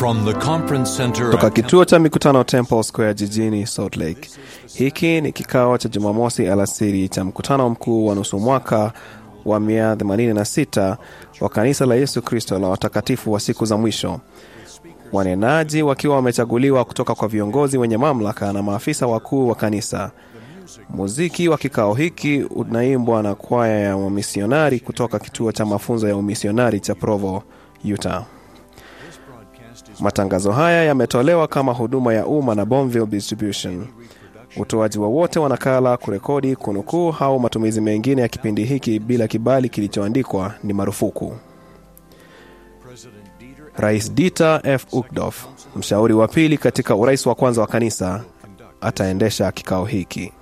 From the conference center Toka at kituo cha mikutano Temple Square jijini Salt Lake. Hiki ni kikao cha Jumamosi alasiri cha mkutano mkuu wa nusu mwaka wa 186 wa kanisa la Yesu Kristo la watakatifu wa siku za mwisho, wanenaji wakiwa wamechaguliwa kutoka kwa viongozi wenye mamlaka na maafisa wakuu wa kanisa. Muziki wa kikao hiki unaimbwa na kwaya ya wamisionari kutoka kituo cha mafunzo ya umisionari cha Provo, Utah. Matangazo haya yametolewa kama huduma ya umma na Bonville Distribution. Utoaji wowote wa nakala, kurekodi, kunukuu au matumizi mengine ya kipindi hiki bila kibali kilichoandikwa ni marufuku. Rais Dieter F. Uchtdorf, mshauri wa pili katika urais wa kwanza wa kanisa, ataendesha kikao hiki.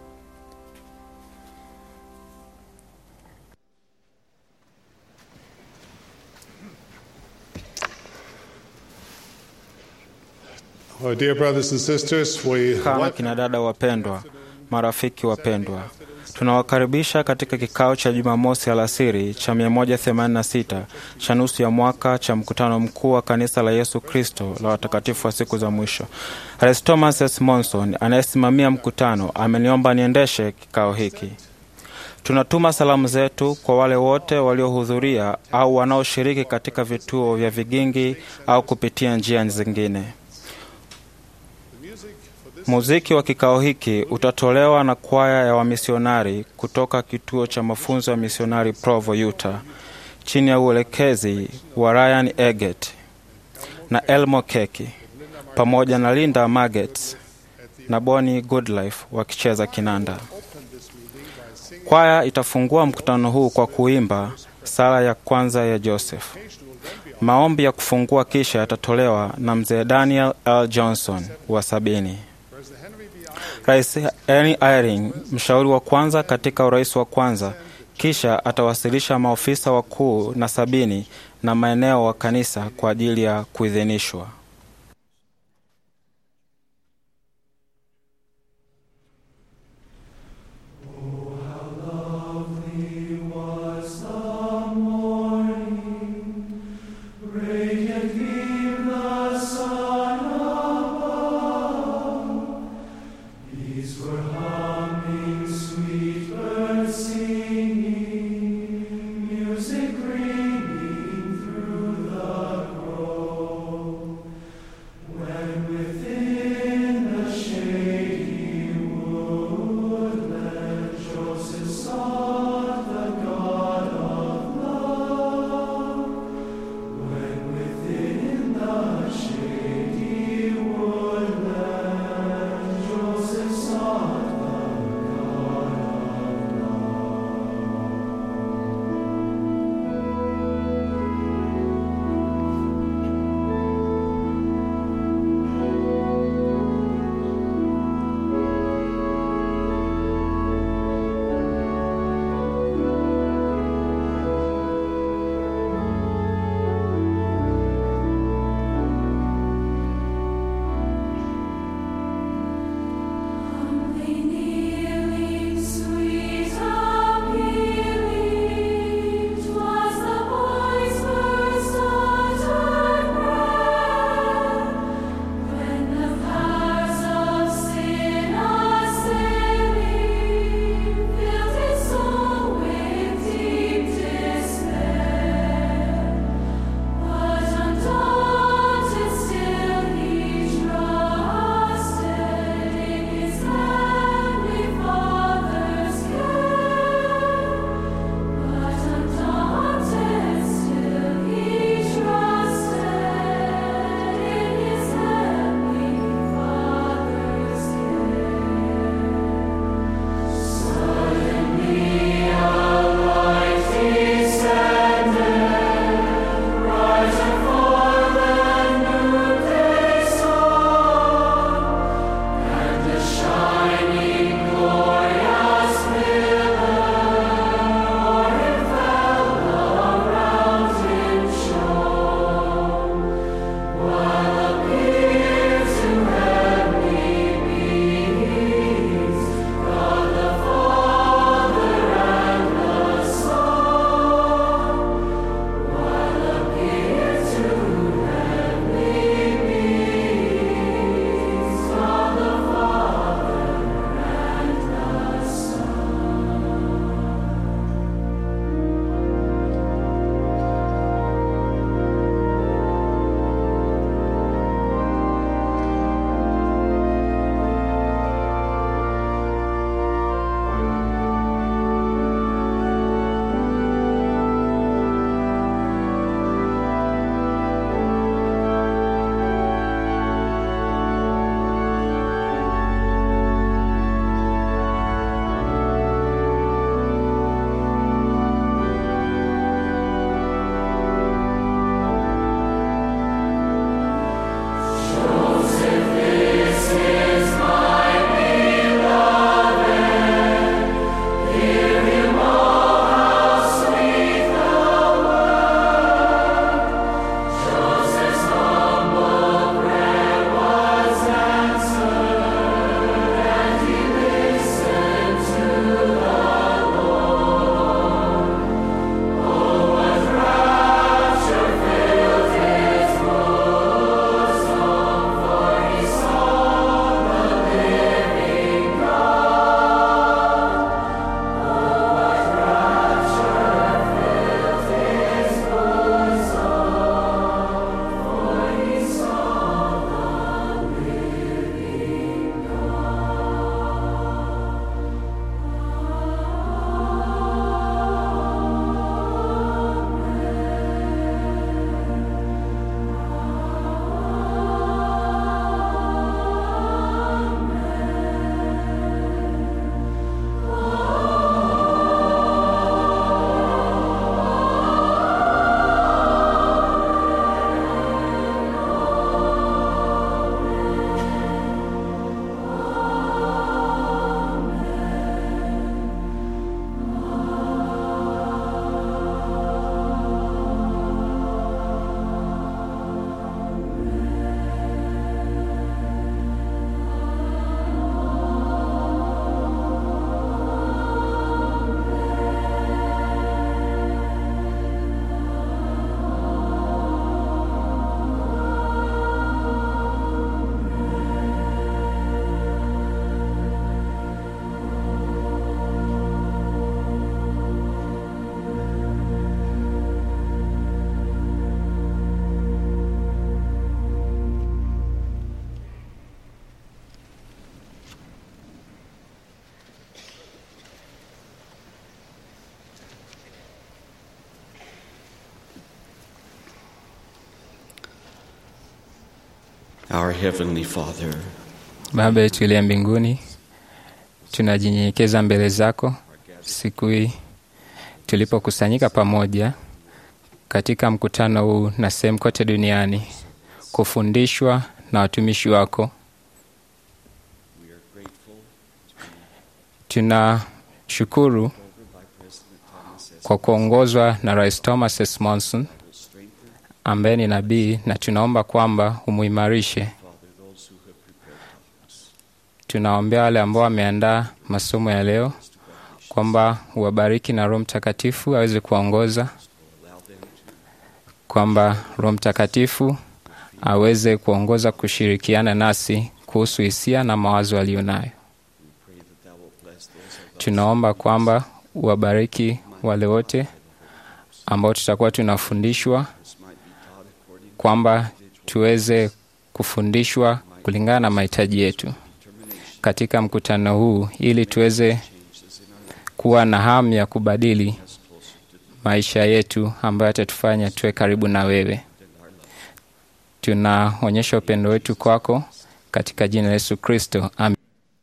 Well, dear brothers and sisters, we Kama kina dada wapendwa, marafiki wapendwa, tunawakaribisha katika kikao cha Jumamosi alasiri cha 186 cha nusu ya mwaka cha mkutano mkuu wa kanisa la Yesu Kristo la watakatifu wa siku za mwisho. Rais Thomas S. Monson anayesimamia mkutano ameniomba niendeshe kikao hiki. Tunatuma salamu zetu kwa wale wote waliohudhuria au wanaoshiriki katika vituo vya vigingi au kupitia njia zingine. Muziki wa kikao hiki utatolewa na kwaya ya wamisionari kutoka kituo cha mafunzo ya misionari Provo, Utah, chini ya uelekezi wa Ryan Eget na Elmo Keki pamoja na Linda Magets na Bonnie Goodlife wakicheza kinanda. Kwaya itafungua mkutano huu kwa kuimba sala ya kwanza ya Joseph. Maombi ya kufungua kisha yatatolewa na mzee Daniel L. Johnson wa sabini. Rais Henry Eyring, mshauri wa kwanza katika urais wa kwanza, kisha atawasilisha maofisa wakuu na sabini na maeneo wa kanisa kwa ajili ya kuidhinishwa. Music ringing through the grove. Our Heavenly Father, Baba yetu iliye mbinguni, tunajinyenyekeza mbele zako siku hii tulipokusanyika pamoja katika mkutano huu na sehemu kote duniani kufundishwa na watumishi wako. Tunashukuru kwa kuongozwa na Rais Thomas S. Monson ambaye ni nabii, na tunaomba kwamba umuimarishe. Tunaombea wale ambao wameandaa masomo ya leo kwamba uwabariki na Roho Mtakatifu aweze kuwaongoza, kwamba Roho Mtakatifu aweze kuongoza kushirikiana nasi kuhusu hisia na mawazo aliyo nayo. Tunaomba kwamba uwabariki wale wote ambao tutakuwa tunafundishwa, kwamba tuweze kufundishwa kulingana na mahitaji yetu katika mkutano huu, ili tuweze kuwa na hamu ya kubadili maisha yetu ambayo atatufanya tuwe karibu na wewe. Tunaonyesha upendo wetu kwako katika jina la Yesu Kristo, amen.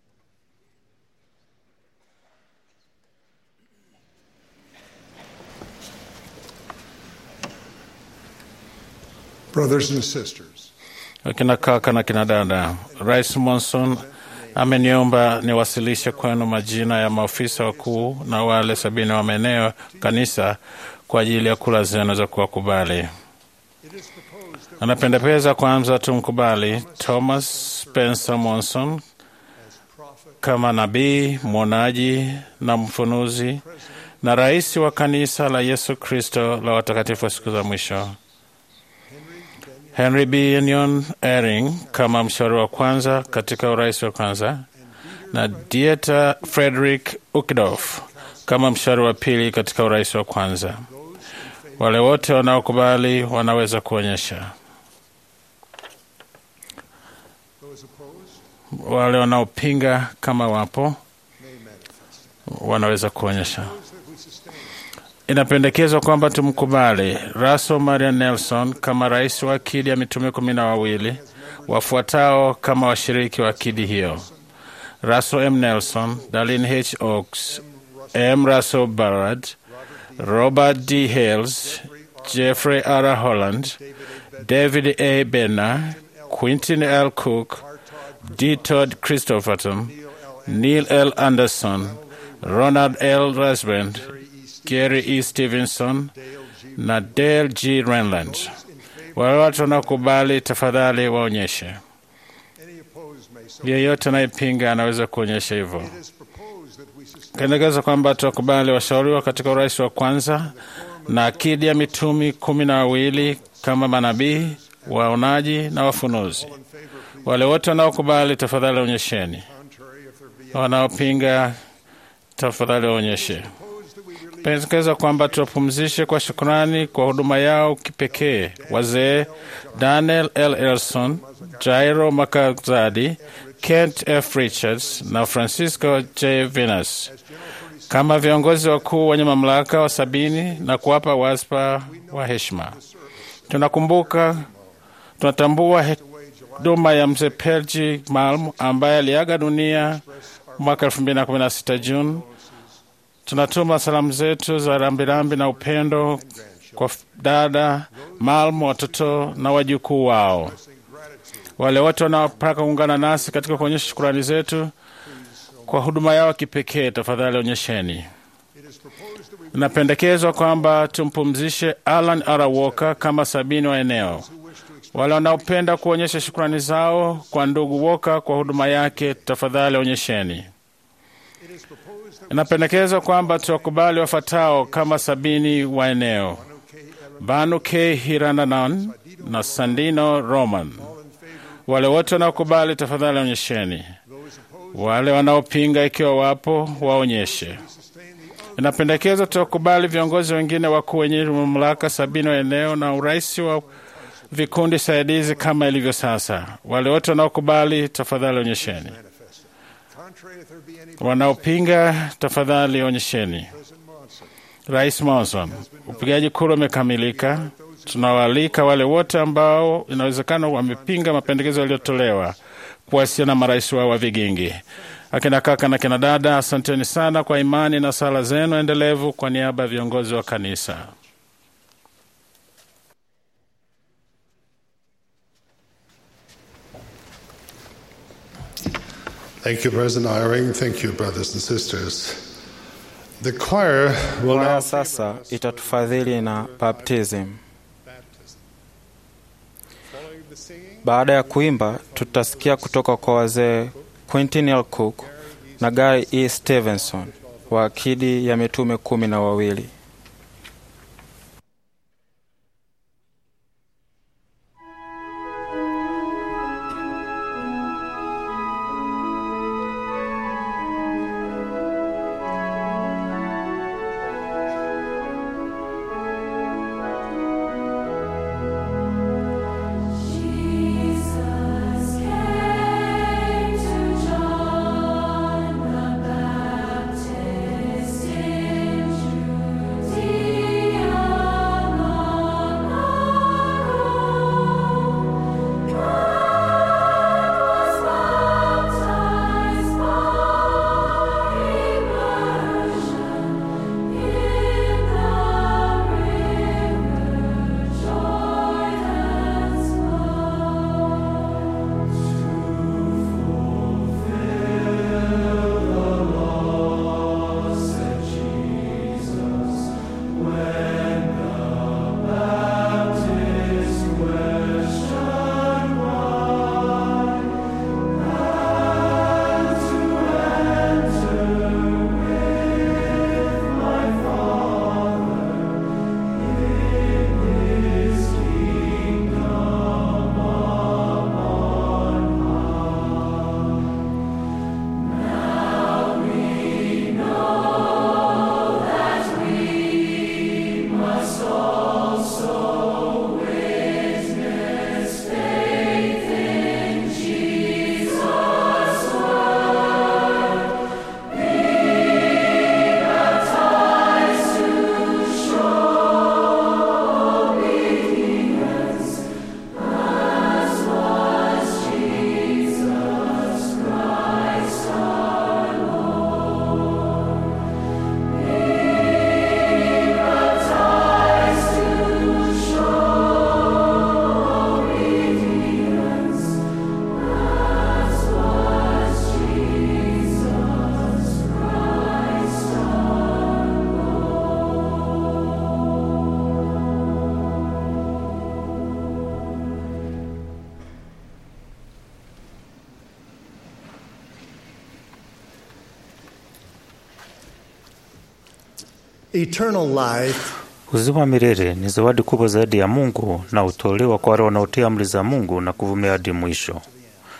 Brothers and sisters, Akina kaka na kina dada, Rais Monson ameniomba niwasilishe kwenu majina ya maofisa wakuu na wale sabini wa maeneo kanisa kwa ajili ya kula zenu za kuwakubali. Anapendekeza kwanza tumkubali Thomas Spencer Monson kama nabii, mwonaji na mfunuzi na rais wa kanisa la Yesu Kristo la watakatifu wa siku za mwisho. Henry B. Union Ering kama mshauri wa kwanza katika urais wa kwanza na Dieter Frederick Uckdorf kama mshauri wa pili katika urais wa kwanza. Wale wote wanaokubali wanaweza kuonyesha. Wale wanaopinga kama wapo wanaweza kuonyesha. Inapendekezwa kwamba tumkubali Russell Marian Nelson kama rais wa akidi ya mitume kumi na wawili wafuatao kama washiriki wa akidi hiyo: Russell M. Nelson, Darlene H. Oaks, M. Russell Barrard, Robert D. Hales, Jeffrey R. Holland, David A. Benner, Quintin L. Cook, D. Todd Christopherson, Neil L. Anderson, Ronald L. Rasband, Gary E. Stevenson na Dale G. Renland. Wale watu wanaokubali tafadhali waonyeshe. Yeyote anayepinga anaweza kuonyesha hivyo. Pendekeza kwamba tuwakubali washauriwa katika urais wa kwanza na akidi ya mitumi kumi na wawili kama manabii, waonaji na wafunuzi. Wale wote wanaokubali tafadhali onyesheni. Wanaopinga tafadhali waonyeshe. Pendekeza kwamba tuwapumzishe kwa shukrani kwa huduma yao kipekee wazee Daniel L. Elson, Jairo Makazadi, Kent F. Richards na Francisco J. Venus kama viongozi wakuu wenye mamlaka wa sabini na kuwapa waspa wa heshima. Tunakumbuka, tunatambua huduma ya mzee Pelji Malm ambaye aliaga dunia mwaka 2016 Juni. Tunatuma salamu zetu za rambirambi na upendo kwa dada Malm, watoto na wajukuu wao. Wale wote wanaotaka kuungana nasi katika kuonyesha shukurani zetu kwa huduma yao kipekee, tafadhali onyesheni. Inapendekezwa kwamba tumpumzishe Alan R. Walker kama sabini wa eneo. Wale wanaopenda kuonyesha shukrani zao kwa ndugu Walker kwa huduma yake, tafadhali onyesheni. Inapendekezwa kwamba tuwakubali wafuatao kama sabini wa eneo: Banu K. Hirananan na Sandino Roman. Wale wote wanaokubali tafadhali onyesheni. Wale wanaopinga ikiwa wapo waonyeshe. Inapendekezwa tuwakubali viongozi wengine wakuu wenye mamlaka sabini wa eneo na urais wa vikundi saidizi kama ilivyo sasa. Wale wote wanaokubali tafadhali onyesheni. Wanaopinga tafadhali onyesheni. Rais Monson, upigaji kura umekamilika. Tunawaalika wale wote ambao inawezekana wamepinga mapendekezo yaliyotolewa kuwasiliana na marais wao wa vigingi. Akina kaka na kina dada, asanteni sana kwa imani na sala zenu endelevu kwa niaba ya viongozi wa kanisa. Thank you, President Eyring. Thank you, brothers and sisters. The choir will Kwaya now sasa itatufadhili na baptism. following the singing. Baada ya kuimba, tutasikia kutoka kwa wazee Quentin L. Cook na Gary E. Stevenson wa akidi ya mitume kumi na wawili. Jesus came to John the Baptist in Judea long ago. God was baptized by immersion in the river Jordan's Eternal life Uzima wa milele ni zawadi kubwa zaidi ya Mungu na hutolewa kwa wale wanaotii amri za Mungu na kuvumilia hadi mwisho. on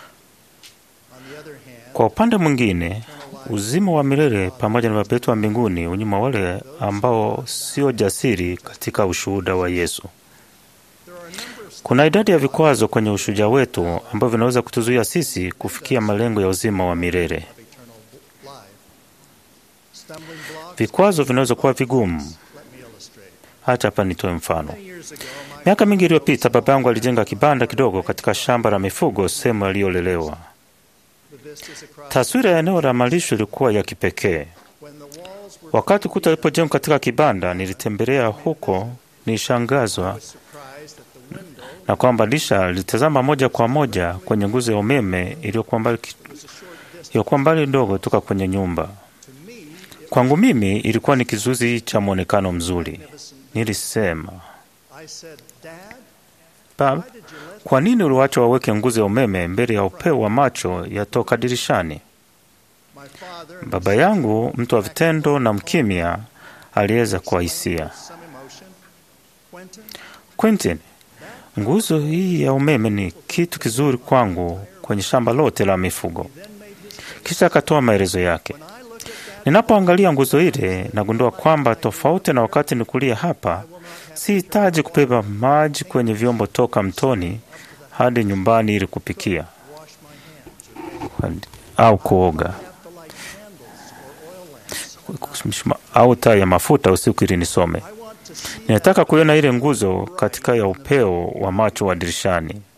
the other hand, Kwa upande mwingine, uzima wa milele pamoja na Baba yetu wa mbinguni unyuma wale ambao sio jasiri katika ushuhuda wa Yesu. there are a number of Kuna idadi ya vikwazo kwenye ushujaa wetu ambavyo vinaweza kutuzuia sisi kufikia malengo ya uzima wa milele. of eternal life. Stumbling blocks. Vikwazo vinaweza kuwa vigumu. Let me illustrate. Hata hapa nitoe mfano. Many years ago, my Miaka mingi iliyopita, baba yangu alijenga kibanda kidogo katika shamba la mifugo sehemu aliyolelewa. the vistas across Taswira ya eneo la malisho ilikuwa ya kipekee. when the walls were Wakati ukuta ulipojengwa katika kibanda, nilitembelea huko, nilishangazwa surprised at the window na kwamba dirisha lilitazama moja kwa moja kwenye nguzo ya umeme iliyokuwa mbali, ki- was a short distance. iliyokuwa mbali ndogo toka kwenye nyumba. To me, it Kwangu mimi ilikuwa ni kizuizi cha mwonekano mzuri. magnificent. Nilisema, I said, Dad, Baba, why did you let kwa nini uliwacha waweke nguzo ya umeme mbele ya upeo wa macho yatoka dirishani? my father and Baba yangu, mtu wa vitendo na mkimya, aliweza kwa hisia. some emotion? Quentin, Quentin, nguzo hii ya umeme ni kitu kizuri kwangu kwenye shamba lote la mifugo. then made his Kisha akatoa maelezo yake. When I look at that, Ninapoangalia nguzo ile, nagundua kwamba tofauti na wakati nikulia hapa, sihitaji kubeba maji kwenye vyombo toka mtoni hadi nyumbani ili kupikia wash my hands. au kuoga Have to light candles or oil lamps. au taa ya mafuta usiku ili nisome. I want to see Ninataka kuiona ile nguzo katika ya upeo wa macho wa dirishani. my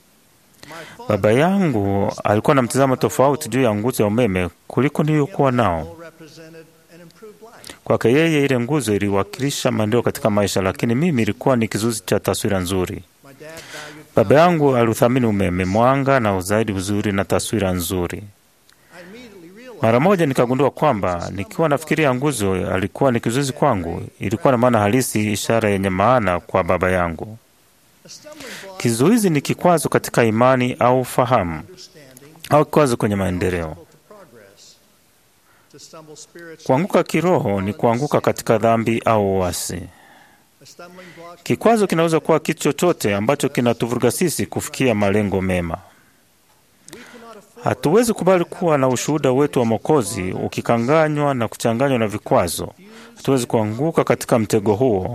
father Baba yangu alikuwa na mtazamo tofauti juu ya nguzo ya umeme kuliko niliyokuwa nao. represented an improved life. Kwake yeye, ile nguzo iliwakilisha maendeleo katika maisha, lakini mimi ilikuwa ni kizuizi cha taswira nzuri. My dad valued Baba yangu aliuthamini umeme, mwanga na uzaidi uzuri na taswira nzuri. I immediately realized Mara moja nikagundua kwamba nikiwa nafikiria nguzo alikuwa ni kizuizi kwangu, ilikuwa na maana halisi, ishara yenye maana kwa baba yangu. a stumbling block Kizuizi ni kikwazo katika imani au fahamu understanding au kikwazo kwenye maendeleo. to progress. To stumble spiritually, Kuanguka kiroho ni kuanguka katika dhambi au uasi. a stumbling block Kikwazo kinaweza kuwa kitu chochote ambacho kinatuvuruga sisi kufikia malengo mema. we cannot afford Hatuwezi kubali kuwa na ushuhuda wetu wa Mwokozi ukikanganywa na kuchanganywa na vikwazo. Hatuwezi kuanguka katika mtego huo.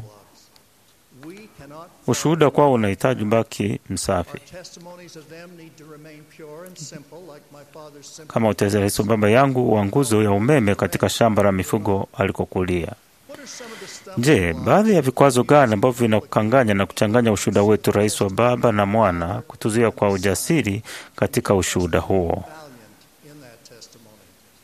we cannot Ushuhuda kwao unahitaji baki msafi, Our testimonies of them need to remain pure and simple, like my father's simple. kama utaeleza baba yangu wa nguzo ya umeme katika shamba la mifugo alikokulia. What are some of the stumbling Je, blocks baadhi ya vikwazo gani ambavyo vinakukanganya na kuchanganya ushuhuda wetu, rais wa Baba na Mwana, kutuzuia kwa ujasiri katika ushuhuda huo? valiant in that testimony?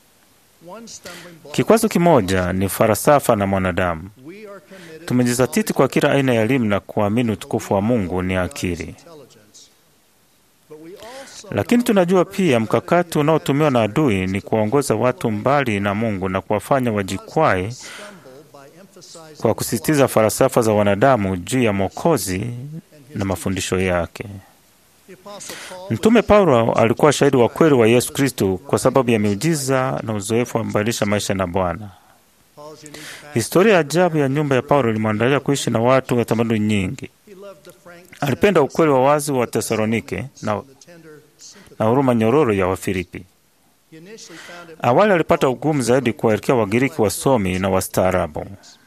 One stumbling block Kikwazo kimoja ni falsafa na mwanadamu. we are committed Tumejizatiti kwa kila aina ya elimu na kuamini utukufu wa Mungu ni akili, intelligence. But we also lakini tunajua pia mkakati unaotumiwa na adui ni kuwaongoza watu mbali na Mungu na kuwafanya wajikwae stumble by emphasizing kwa kusisitiza falsafa za wanadamu juu ya Mwokozi na mafundisho yake. the apostle Paul Mtume Paulo alikuwa shahidi wa kweli wa Yesu Kristo kwa sababu ya miujiza na uzoefu wa kubadilisha maisha na Bwana. Paul's unique past. Historia ya ajabu ya nyumba ya Paulo ilimwandalia kuishi na watu wa tamaduni nyingi. He loved the frank Alipenda ukweli wa wazi wa Tesalonike na, the tender sympathy. na huruma nyororo ya Wafilipi. He initially found it Awali alipata ugumu zaidi kuwaelekea Wagiriki wasomi na wastaarabu.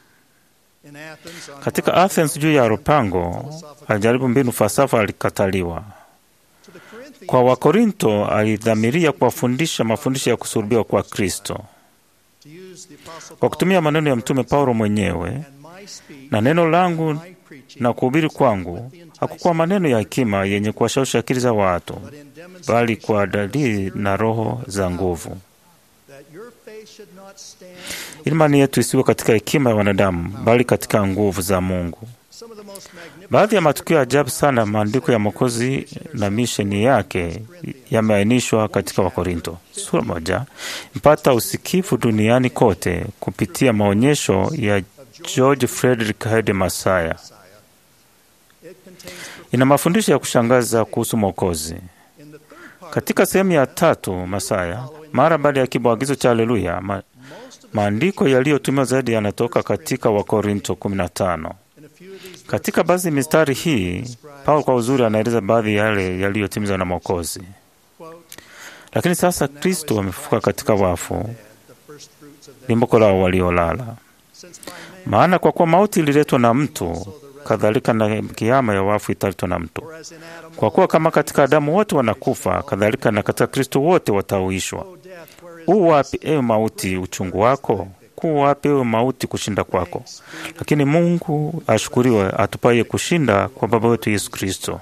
in Athens on Katika Athens juu ya Areopago alijaribu mbinu falsafa, alikataliwa. to the Corinthians Kwa Wakorinto alidhamiria kuwafundisha mafundisho ya kusulubiwa kwa Kristo to use the apostle kwa kutumia maneno ya Mtume Paulo mwenyewe and my speech na neno langu my preaching na kuhubiri kwangu hakukuwa maneno ya hekima yenye kuwashawishi akili za watu, but in bali demonstration kwa dalili na roho za nguvu. that your faith should not stand in the Imani yetu isiwe katika hekima ya wanadamu, bali katika nguvu za Mungu. some of the most magnificent Baadhi ya matukio ya ajabu sana ya maandiko ya Mwokozi na misheni yake yameainishwa katika Wakorinto sura moja, mpata usikifu duniani kote kupitia maonyesho ya George Frederick Hede Masaya. it contains Ina mafundisho ya kushangaza kuhusu Mwokozi. in the third part Katika sehemu ya tatu, Masaya, mara baada ya kibwagizo cha Haleluya, ma, most of the maandiko yaliyotumiwa zaidi yanatoka katika Wakorinto 15. in a few of these Katika baadhi ya mistari hii, Paulo kwa uzuri anaeleza baadhi ya yale yaliyotimizwa na Mwokozi. quote Lakini sasa Kristo amefufuka katika wafu, the first fruits of them limbuko lao waliolala. since by man Maana kwa kuwa mauti ililetwa na mtu, kadhalika na kiama ya wafu italetwa na mtu. or as in Adam Kwa kuwa kama katika Adamu wote wanakufa, kadhalika na katika Kristo wote watauishwa. O death where is U wapi ewe mauti uchungu wako? Kuu wapi ewe mauti kushinda kwako? Lakini Mungu ashukuriwe atupaye kushinda kwa Baba wetu Yesu Kristo.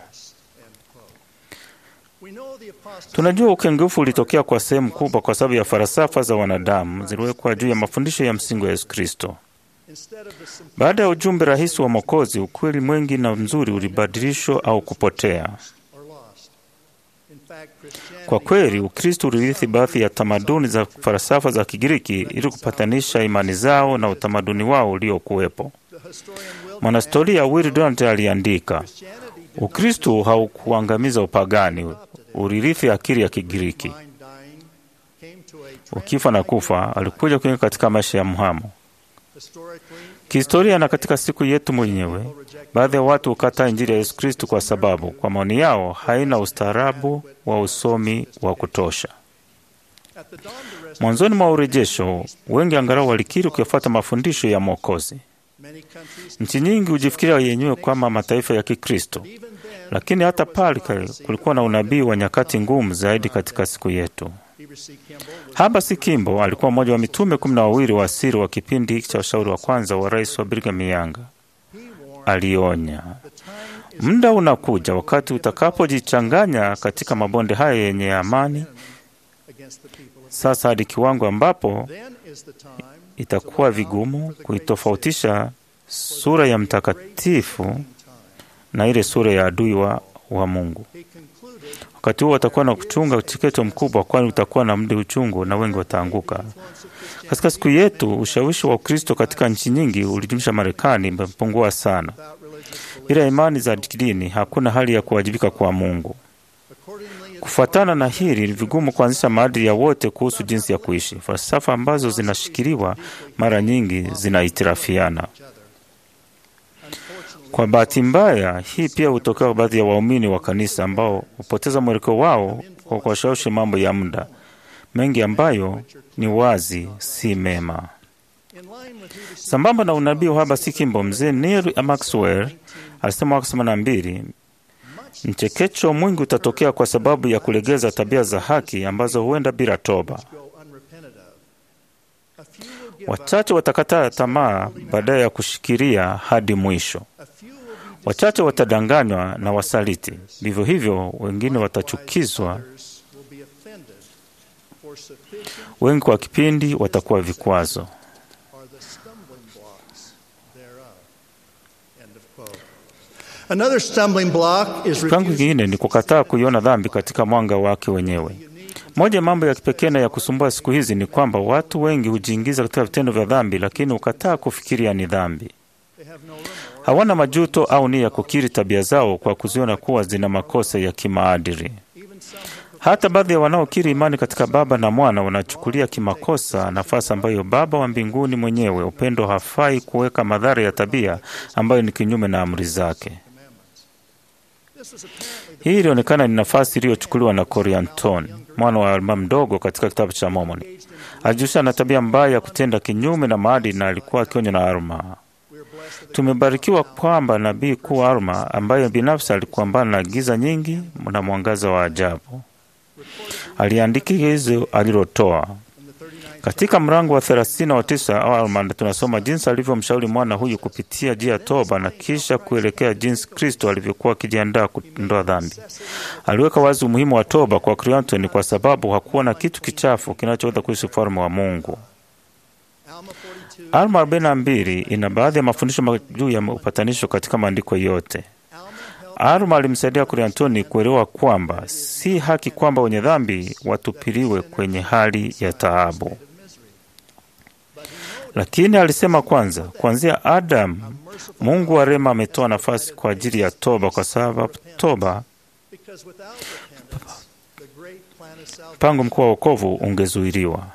we know the apostles Tunajua ukengeufu ulitokea kwa sehemu kubwa kwa sababu ya falsafa za wanadamu ziliwekwa juu ya mafundisho ya msingi wa Yesu Kristo. instead of the sim- Baada ya ujumbe rahisi wa Mwokozi, ukweli mwingi na mzuri ulibadilishwa au kupotea. or lost in fact Christianity Kwa kweli, Ukristo ulirithi baadhi ya tamaduni za falsafa za Kigiriki ili kupatanisha imani zao na utamaduni wao uliokuwepo. the historian Will Mwanahistoria Will Durant aliandika, Christianity did Ukristo haukuangamiza upagani, ulirithi akili ya Kigiriki. mind dying came to a Ukifa na kufa alikuja kuingia katika maisha ya mhamo. historically Kihistoria na katika siku yetu mwenyewe, baadhi ya watu hukataa Injili ya Yesu Kristo kwa sababu kwa maoni yao haina ustaarabu wa usomi wa kutosha. at the dawn of the rest Mwanzoni mwa urejesho, wengi angalau walikiri kuyafuata mafundisho ya Mwokozi. many countries Nchi nyingi hujifikiria yenyewe kama mataifa ya Kikristo, even then lakini hata pale kulikuwa na unabii wa nyakati ngumu zaidi katika siku yetu. Heber C. Kimball was Haba si Kimbo alikuwa mmoja wa mitume kumi na wawili wa siri wa kipindi hiki cha ushauri wa kwanza wa rais wa Brigham Young. alionya. Muda unakuja wakati utakapojichanganya katika mabonde haya yenye amani sasa hadi kiwango ambapo itakuwa vigumu kuitofautisha sura ya mtakatifu na ile sura ya adui wa, wa Mungu. Wakati huo watakuwa na kuchunga ucheketo mkubwa, kwani utakuwa na mdi uchungu na wengi wataanguka. Katika siku yetu, ushawishi wa Ukristo katika nchi nyingi ulijumlisha Marekani imepungua sana. Bila imani za kidini, hakuna hali ya kuwajibika kwa Mungu. Kufuatana na hili, ni vigumu kuanzisha maadili ya wote kuhusu jinsi ya kuishi. Falsafa ambazo zinashikiliwa mara nyingi zinahitirafiana. Kwa bahati mbaya, hii pia hutokea kwa baadhi ya waumini wa kanisa ambao hupoteza mwelekeo wao kwa kuwashawishi mambo ya muda mengi ambayo ni wazi si mema. Sambamba na unabii wa haba si kimbo, mzee Neil Maxwell alisema mwaka themanini na mbili mchekecho mwingi utatokea kwa sababu ya kulegeza tabia za haki ambazo huenda bila toba. Wachache watakataa tamaa baadaye ya kushikilia hadi mwisho. Wachache watadanganywa na wasaliti, vivyo hivyo wengine watachukizwa, wengi kwa kipindi watakuwa vikwazo. Another stumbling block is Kiwango kingine ni kukataa kuiona dhambi katika mwanga wake wenyewe. Moja ya mambo ya kipekee na ya kusumbua siku hizi ni kwamba watu wengi hujiingiza katika vitendo vya dhambi, lakini hukataa kufikiria ni dhambi. Hawana majuto au nia ya kukiri tabia zao kwa kuziona kuwa zina makosa ya kimaadili. Hata baadhi ya wanaokiri imani katika Baba na Mwana wanachukulia kimakosa nafasi ambayo Baba wa mbinguni mwenyewe upendo hafai kuweka madhara ya tabia ambayo ni kinyume na amri zake. Hii ilionekana ni nafasi iliyochukuliwa na Corianton, mwana wa Alma mdogo katika kitabu cha Mormoni. Alijihusisha na tabia mbaya ya kutenda kinyume na maadili na alikuwa akionywa na Alma. Tumebarikiwa kwamba nabii kuu Alma, ambaye binafsi alikuambana na giza nyingi na mwangaza wa ajabu, aliandika hizo alilotoa katika mrango wa thelathini wa tisa wa Alma. Tunasoma jinsi alivyomshauri mwana huyu kupitia njia ya toba na kisha kuelekea jinsi Kristo alivyokuwa akijiandaa kuondoa dhambi. Aliweka wazi umuhimu wa toba kwa Cleanton kwa sababu hakuwa na kitu kichafu kinachoweza kuishi ufalme wa Mungu. Alma arobaini na mbili ina baadhi ya mafundisho juu ya upatanisho katika maandiko yote. Alma alimsaidia Cleanton kuelewa kwamba si haki kwamba wenye dhambi watupiliwe kwenye hali ya taabu, lakini alisema kwanza, kuanzia Adamu, Mungu wa rehema ametoa nafasi kwa ajili ya toba, kwa sababu toba, mpango mkuu wa wokovu ungezuiliwa.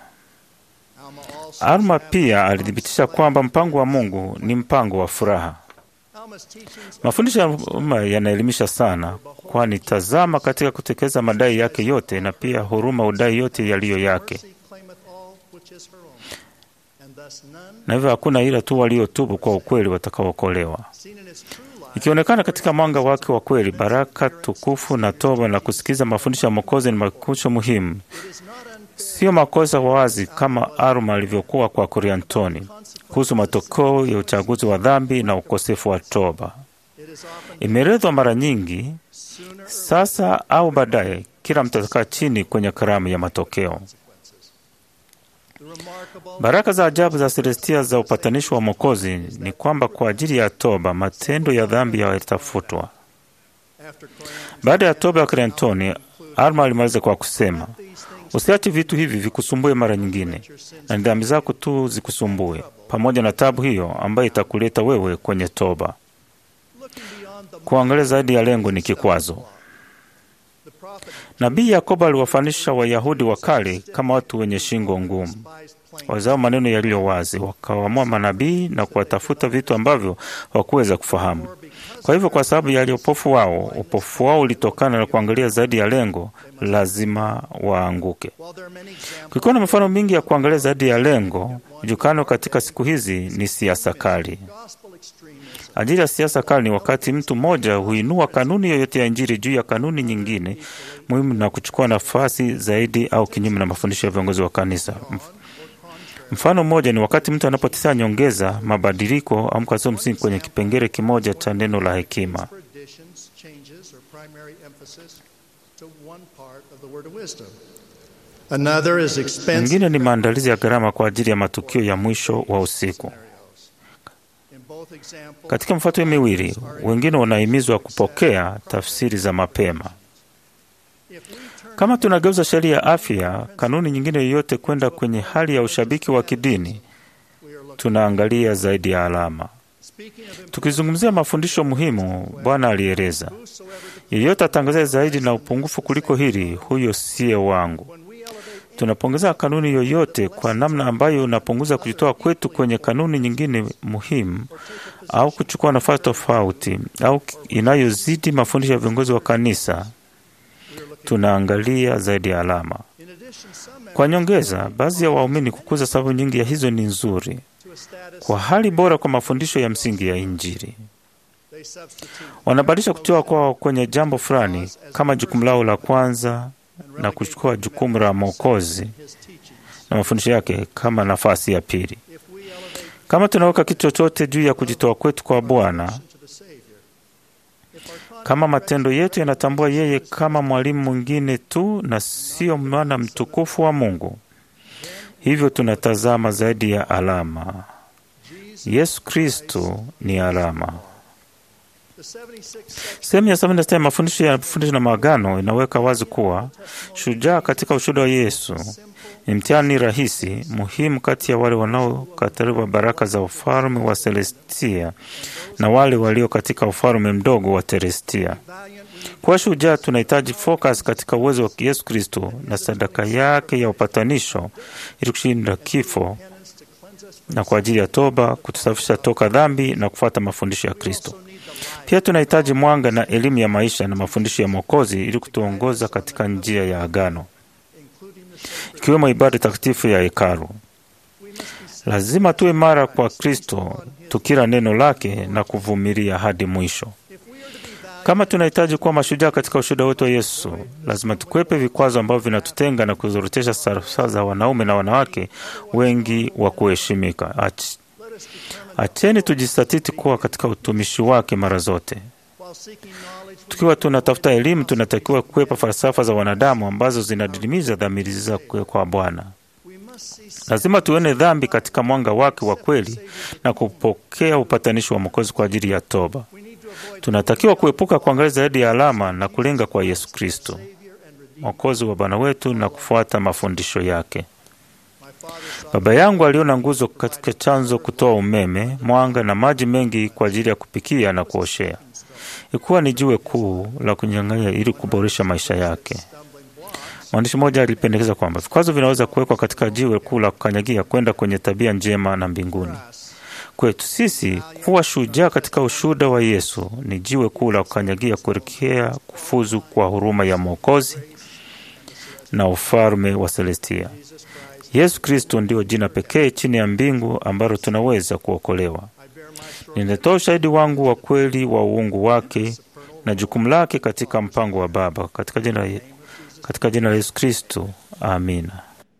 Alma pia alithibitisha kwamba mpango wa Mungu ni mpango wa furaha. Mafundisho ya Alma yanaelimisha sana, kwani tazama, katika kutekeleza madai yake yote na pia huruma udai yote yaliyo yake, na hivyo hakuna ila tu waliotubu kwa ukweli watakaokolewa. Ikionekana katika mwanga wake wa kweli, baraka tukufu na toba na kusikiza mafundisho ya Mwokozi ni makucho muhimu, sio makosa wazi kama Alma alivyokuwa kwa Coriantoni kuhusu matokeo ya uchaguzi wa dhambi na ukosefu wa toba. Imeelezwa mara nyingi, sasa au baadaye, kila mtu atakaa chini kwenye karamu ya matokeo. Baraka za ajabu za Celestia za upatanisho wa Mwokozi ni kwamba kwa ajili ya toba matendo ya dhambi yatafutwa. Baada ya toba ya Cleantoni, Alma alimaliza kwa kusema, usiache vitu hivi vikusumbue mara nyingine, na ni dhambi zako tu zikusumbue, pamoja na tabu hiyo ambayo itakuleta wewe kwenye toba. Kuangalia zaidi ya lengo ni kikwazo. Nabii Yakobo aliwafanisha Wayahudi wa kale kama watu wenye shingo ngumu, wazao maneno yaliyo wazi, wakawaamua manabii na kuwatafuta vitu ambavyo hawakuweza kufahamu. Kwa hivyo, kwa sababu ya upofu wao, upofu wao ulitokana na kuangalia zaidi ya lengo, lazima waanguke. Kukiwa na mifano mingi ya kuangalia zaidi ya lengo, jukano katika siku hizi ni siasa kali. Ajili ya siasa kali ni wakati mtu mmoja huinua kanuni yoyote ya Injili juu ya kanuni nyingine muhimu na kuchukua nafasi zaidi au kinyume na mafundisho ya viongozi wa kanisa. Mfano mmoja ni wakati mtu anapotetea nyongeza, mabadiliko au mkazo msingi kwenye kipengele kimoja cha neno la hekima. for additions, changes, or primary emphasis to one part of the word of wisdom. Another is expensive Mwingine ni maandalizi ya gharama kwa ajili ya matukio ya mwisho wa usiku. in both examples. Katika mfuato miwili, wengine wanahimizwa kupokea tafsiri za mapema. If we turn Kama tunageuza sheria ya afya, kanuni nyingine yoyote kwenda kwenye hali ya ushabiki wa kidini, we are looking. tunaangalia zaidi ya alama. Speaking of important, Tukizungumzia mafundisho muhimu, Bwana alieleza, whosoever the yeyote atangazaye zaidi na upungufu kuliko hili, huyo siye wangu. when we elevate Tunapongeza kanuni yoyote kwa namna ambayo unapunguza kujitoa kwetu kwenye kanuni nyingine muhimu, au kuchukua nafasi tofauti au inayozidi mafundisho ya viongozi wa kanisa, tunaangalia zaidi ya alama. in addition some Kwa nyongeza, baadhi ya waumini kukuza sababu nyingi ya hizo ni nzuri to a status kwa hali bora kwa mafundisho ya msingi ya Injili. they substitute Wanabadilisha kutoa kwao kwenye jambo fulani kama jukumu lao la kwanza na kuchukua jukumu la Mwokozi his teachings. na mafundisho yake kama nafasi ya pili. If we elevate Kama tunaweka kitu chochote juu ya kujitoa kwetu kwa Bwana, to the Savior, if our conduct kama matendo yetu yanatambua yeye kama mwalimu mwingine tu na sio mwana mtukufu wa Mungu, hivyo tunatazama zaidi ya alama. Yesu Kristo ni alama. the 76 section Sehemu ya 76 ya mafundisho ya mafundisho na maagano inaweka wazi kuwa shujaa katika ushuhuda wa Yesu ni mtihani rahisi muhimu kati ya wale wanaokataliwa baraka za ufalme wa Celestia na wale walio katika ufalme mdogo wa Terestia. valiant we Kwa shujaa tunahitaji focus katika uwezo wa Yesu Kristo na sadaka yake ya upatanisho ili kushinda kifo penance to cleanse us from na kwa ajili ya toba, kutusafisha toka dhambi na kufuata mafundisho ya Kristo. also need the light Pia tunahitaji mwanga na elimu ya maisha na mafundisho ya Mwokozi ili kutuongoza katika njia ya agano, including the sacred ikiwemo ibada takatifu ya hekalu. we must be Lazima tuwe mara kwa Kristo, tukila neno lake na kuvumilia hadi mwisho. if we are to be valiant Kama tunahitaji kuwa mashujaa katika ushuhuda wetu wa Yesu, lazima tukwepe vikwazo ambavyo vinatutenga na kuzorotesha safa za wanaume na wanawake wengi wa kuheshimika. Ach- let us determine Acheni tujisatiti kuwa katika utumishi wake mara zote. while seeking knowledge we Tukiwa tunatafuta elimu, tunatakiwa kukwepa falsafa za wanadamu ambazo zinadidimiza dhamiri za kwa Bwana. we must see sin Lazima tuone dhambi katika mwanga wake wa kweli na kupokea upatanishi wa Mwokozi kwa ajili ya toba. we need to avoid Tunatakiwa kuepuka kuangalia zaidi ya alama na kulenga kwa Yesu Kristo, Savior and Redeemer. Mwokozi wa Bwana wetu, na kufuata mafundisho yake. My father saw Baba yangu aliona nguzo katika chanzo kutoa umeme, mwanga na maji mengi kwa ajili ya kupikia na kuoshea. Ilikuwa ni jiwe kuu la kunyang'anya ili kuboresha maisha yake. stumbling blocks Mwandishi mmoja alipendekeza kwamba vikwazo vinaweza kuwekwa katika jiwe kuu la kukanyagia kwenda kwenye tabia njema na mbinguni. grass Kwetu sisi kuwa shujaa katika ushuhuda wa Yesu ni jiwe kuu la kukanyagia kuelekea kufuzu kwa huruma ya Mwokozi na ufalme wa Celestia. Jesus Christ Yesu Kristo ndio jina pekee chini ya mbingu ambalo tunaweza kuokolewa. I bear my story Ninatoa ushahidi wangu wa kweli wa uungu wake na jukumu lake katika mpango wa Baba, katika jina, katika jina la Yesu Kristo, amina.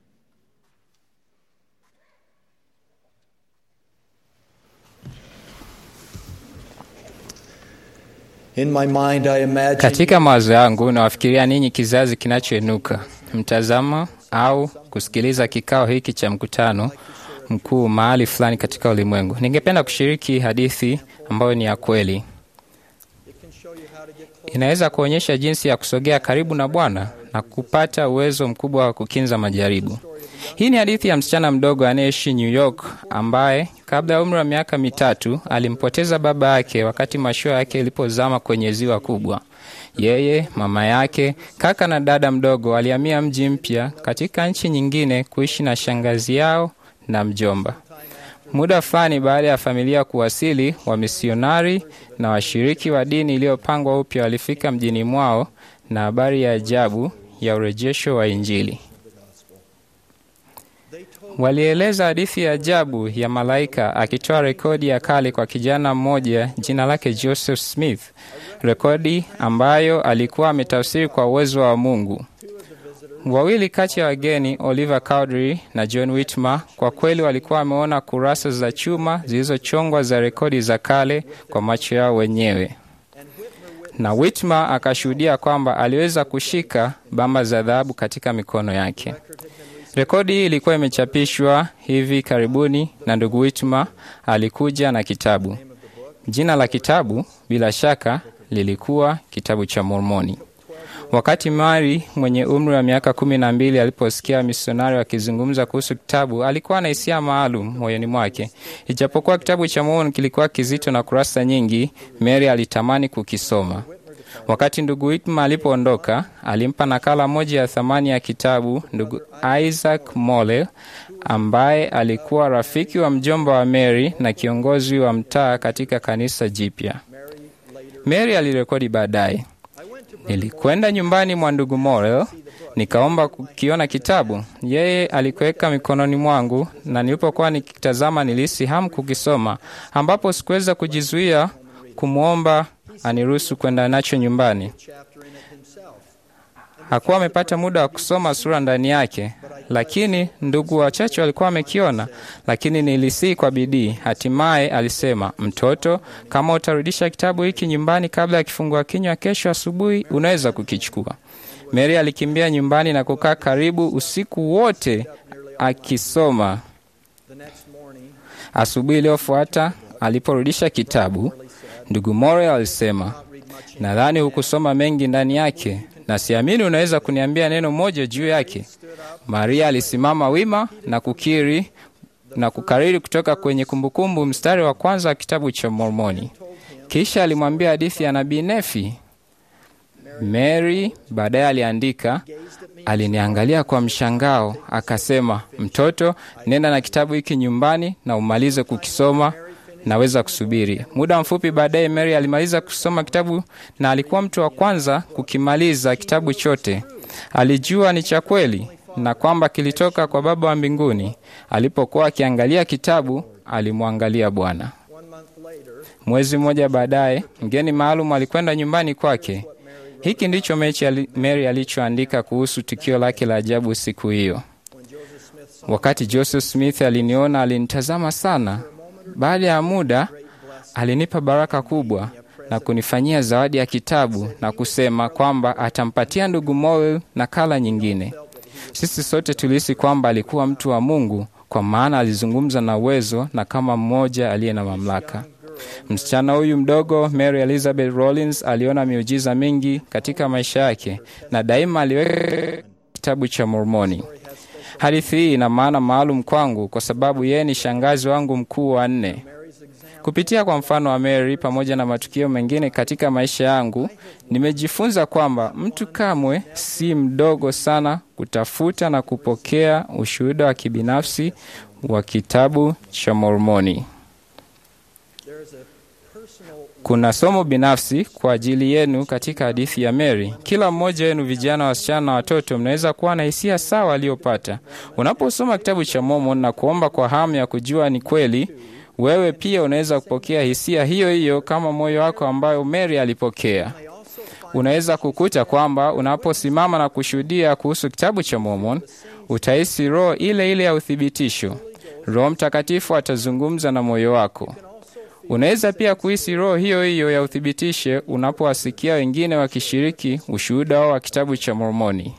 In my mind, I imagine Katika mawazo yangu nawafikiria ninyi kizazi kinachoinuka, mtazama au kusikiliza kikao hiki cha mkutano mkuu mahali fulani katika ulimwengu. Ningependa kushiriki hadithi ambayo ni ya kweli. Inaweza kuonyesha jinsi ya kusogea karibu na Bwana na kupata uwezo mkubwa wa kukinza majaribu. Hii ni hadithi ya msichana mdogo anayeishi New York ambaye kabla ya umri wa miaka mitatu alimpoteza baba yake wakati mashua yake ilipozama kwenye ziwa kubwa. Yeye, mama yake, kaka na dada mdogo walihamia mji mpya katika nchi nyingine kuishi na shangazi yao na mjomba. Muda fulani baada ya familia kuwasili, wamisionari na washiriki wa dini iliyopangwa upya walifika mjini mwao na habari ya ajabu ya urejesho wa Injili. Walieleza hadithi ya ajabu ya malaika akitoa rekodi ya kale kwa kijana mmoja jina lake Joseph Smith, rekodi ambayo alikuwa ametafsiri kwa uwezo wa Mungu. Wawili kati ya wageni, Oliver Cowdery na John Whitmer, kwa kweli walikuwa wameona kurasa za chuma zilizochongwa za rekodi za kale kwa macho yao wenyewe, na Whitmer akashuhudia kwamba aliweza kushika bamba za dhahabu katika mikono yake. Rekodi hii ilikuwa imechapishwa hivi karibuni, na ndugu Whitmer alikuja na kitabu. Jina la kitabu bila shaka lilikuwa Kitabu cha Mormoni. Wakati Mari mwenye umri wa miaka kumi na mbili aliposikia misionari wakizungumza kuhusu kitabu, alikuwa na hisia maalum moyoni mwake. Ijapokuwa kitabu cha Mormoni kilikuwa kizito na kurasa nyingi, Mary alitamani kukisoma. Wakati ndugu Whitmer alipoondoka, alimpa nakala moja ya thamani ya kitabu ndugu Isaac Mole, ambaye alikuwa rafiki wa mjomba wa Mary na kiongozi wa mtaa katika kanisa jipya. Mary alirekodi baadaye, nilikwenda nyumbani mwa ndugu Morel nikaomba kukiona kitabu. Yeye alikuweka mikononi mwangu, na nilipokuwa nikitazama nilihisi hamu kukisoma, ambapo sikuweza kujizuia kumwomba aniruhusu kwenda nacho nyumbani. Hakuwa amepata muda wa kusoma sura ndani yake, lakini ndugu wachache walikuwa wamekiona, lakini nilisii kwa bidii. Hatimaye alisema, mtoto, kama utarudisha kitabu hiki nyumbani kabla ya kifungua kinywa kesho asubuhi, unaweza kukichukua. Mary alikimbia nyumbani na kukaa karibu usiku wote akisoma. Asubuhi iliyofuata aliporudisha kitabu, ndugu Morel alisema, nadhani hukusoma mengi ndani yake na siamini unaweza kuniambia neno moja juu yake. Maria alisimama wima na kukiri na kukariri kutoka kwenye kumbukumbu mstari wa kwanza wa kitabu cha Mormoni. Kisha alimwambia hadithi ya nabii Nefi. Mary baadaye aliandika, aliniangalia kwa mshangao, akasema, mtoto, nenda na kitabu hiki nyumbani na umalize kukisoma naweza kusubiri. Muda mfupi baadaye, Mary alimaliza kusoma kitabu na alikuwa mtu wa kwanza kukimaliza kitabu chote. Alijua ni cha kweli na kwamba kilitoka kwa Baba wa mbinguni. Alipokuwa akiangalia kitabu, alimwangalia Bwana. Mwezi mmoja baadaye, mgeni maalum alikwenda nyumbani kwake. Hiki ndicho Mary alichoandika kuhusu tukio lake la ajabu siku hiyo. Wakati Joseph Smith aliniona, alinitazama sana baada ya muda alinipa baraka kubwa na kunifanyia zawadi ya kitabu na kusema kwamba atampatia ndugu Morel nakala nyingine. Sisi sote tulihisi kwamba alikuwa mtu wa Mungu, kwa maana alizungumza na uwezo na kama mmoja aliye na mamlaka. Msichana huyu mdogo Mary Elizabeth Rollins aliona miujiza mingi katika maisha yake na daima aliweka kitabu cha Mormoni. Hadithi hii ina maana maalum kwangu kwa sababu yeye ni shangazi wangu mkuu wa nne. Kupitia kwa mfano wa Mary pamoja na matukio mengine katika maisha yangu, nimejifunza kwamba mtu kamwe si mdogo sana kutafuta na kupokea ushuhuda wa kibinafsi wa kitabu cha Mormoni. Kuna somo binafsi kwa ajili yenu katika hadithi ya Mary. Kila mmoja wenu, vijana, wasichana na watoto, mnaweza kuwa na hisia sawa aliyopata unaposoma kitabu cha Mormon na kuomba kwa hamu ya kujua ni kweli. Wewe pia unaweza kupokea hisia hiyo hiyo kama moyo wako ambayo Mary alipokea. Unaweza kukuta kwamba unaposimama na kushuhudia kuhusu kitabu cha Mormon utahisi roho ile ile ya uthibitisho. Roho Mtakatifu atazungumza na moyo wako. Unaweza pia kuhisi roho hiyo hiyo ya uthibitisho unapowasikia wengine wakishiriki ushuhuda wao wa kitabu cha Mormoni.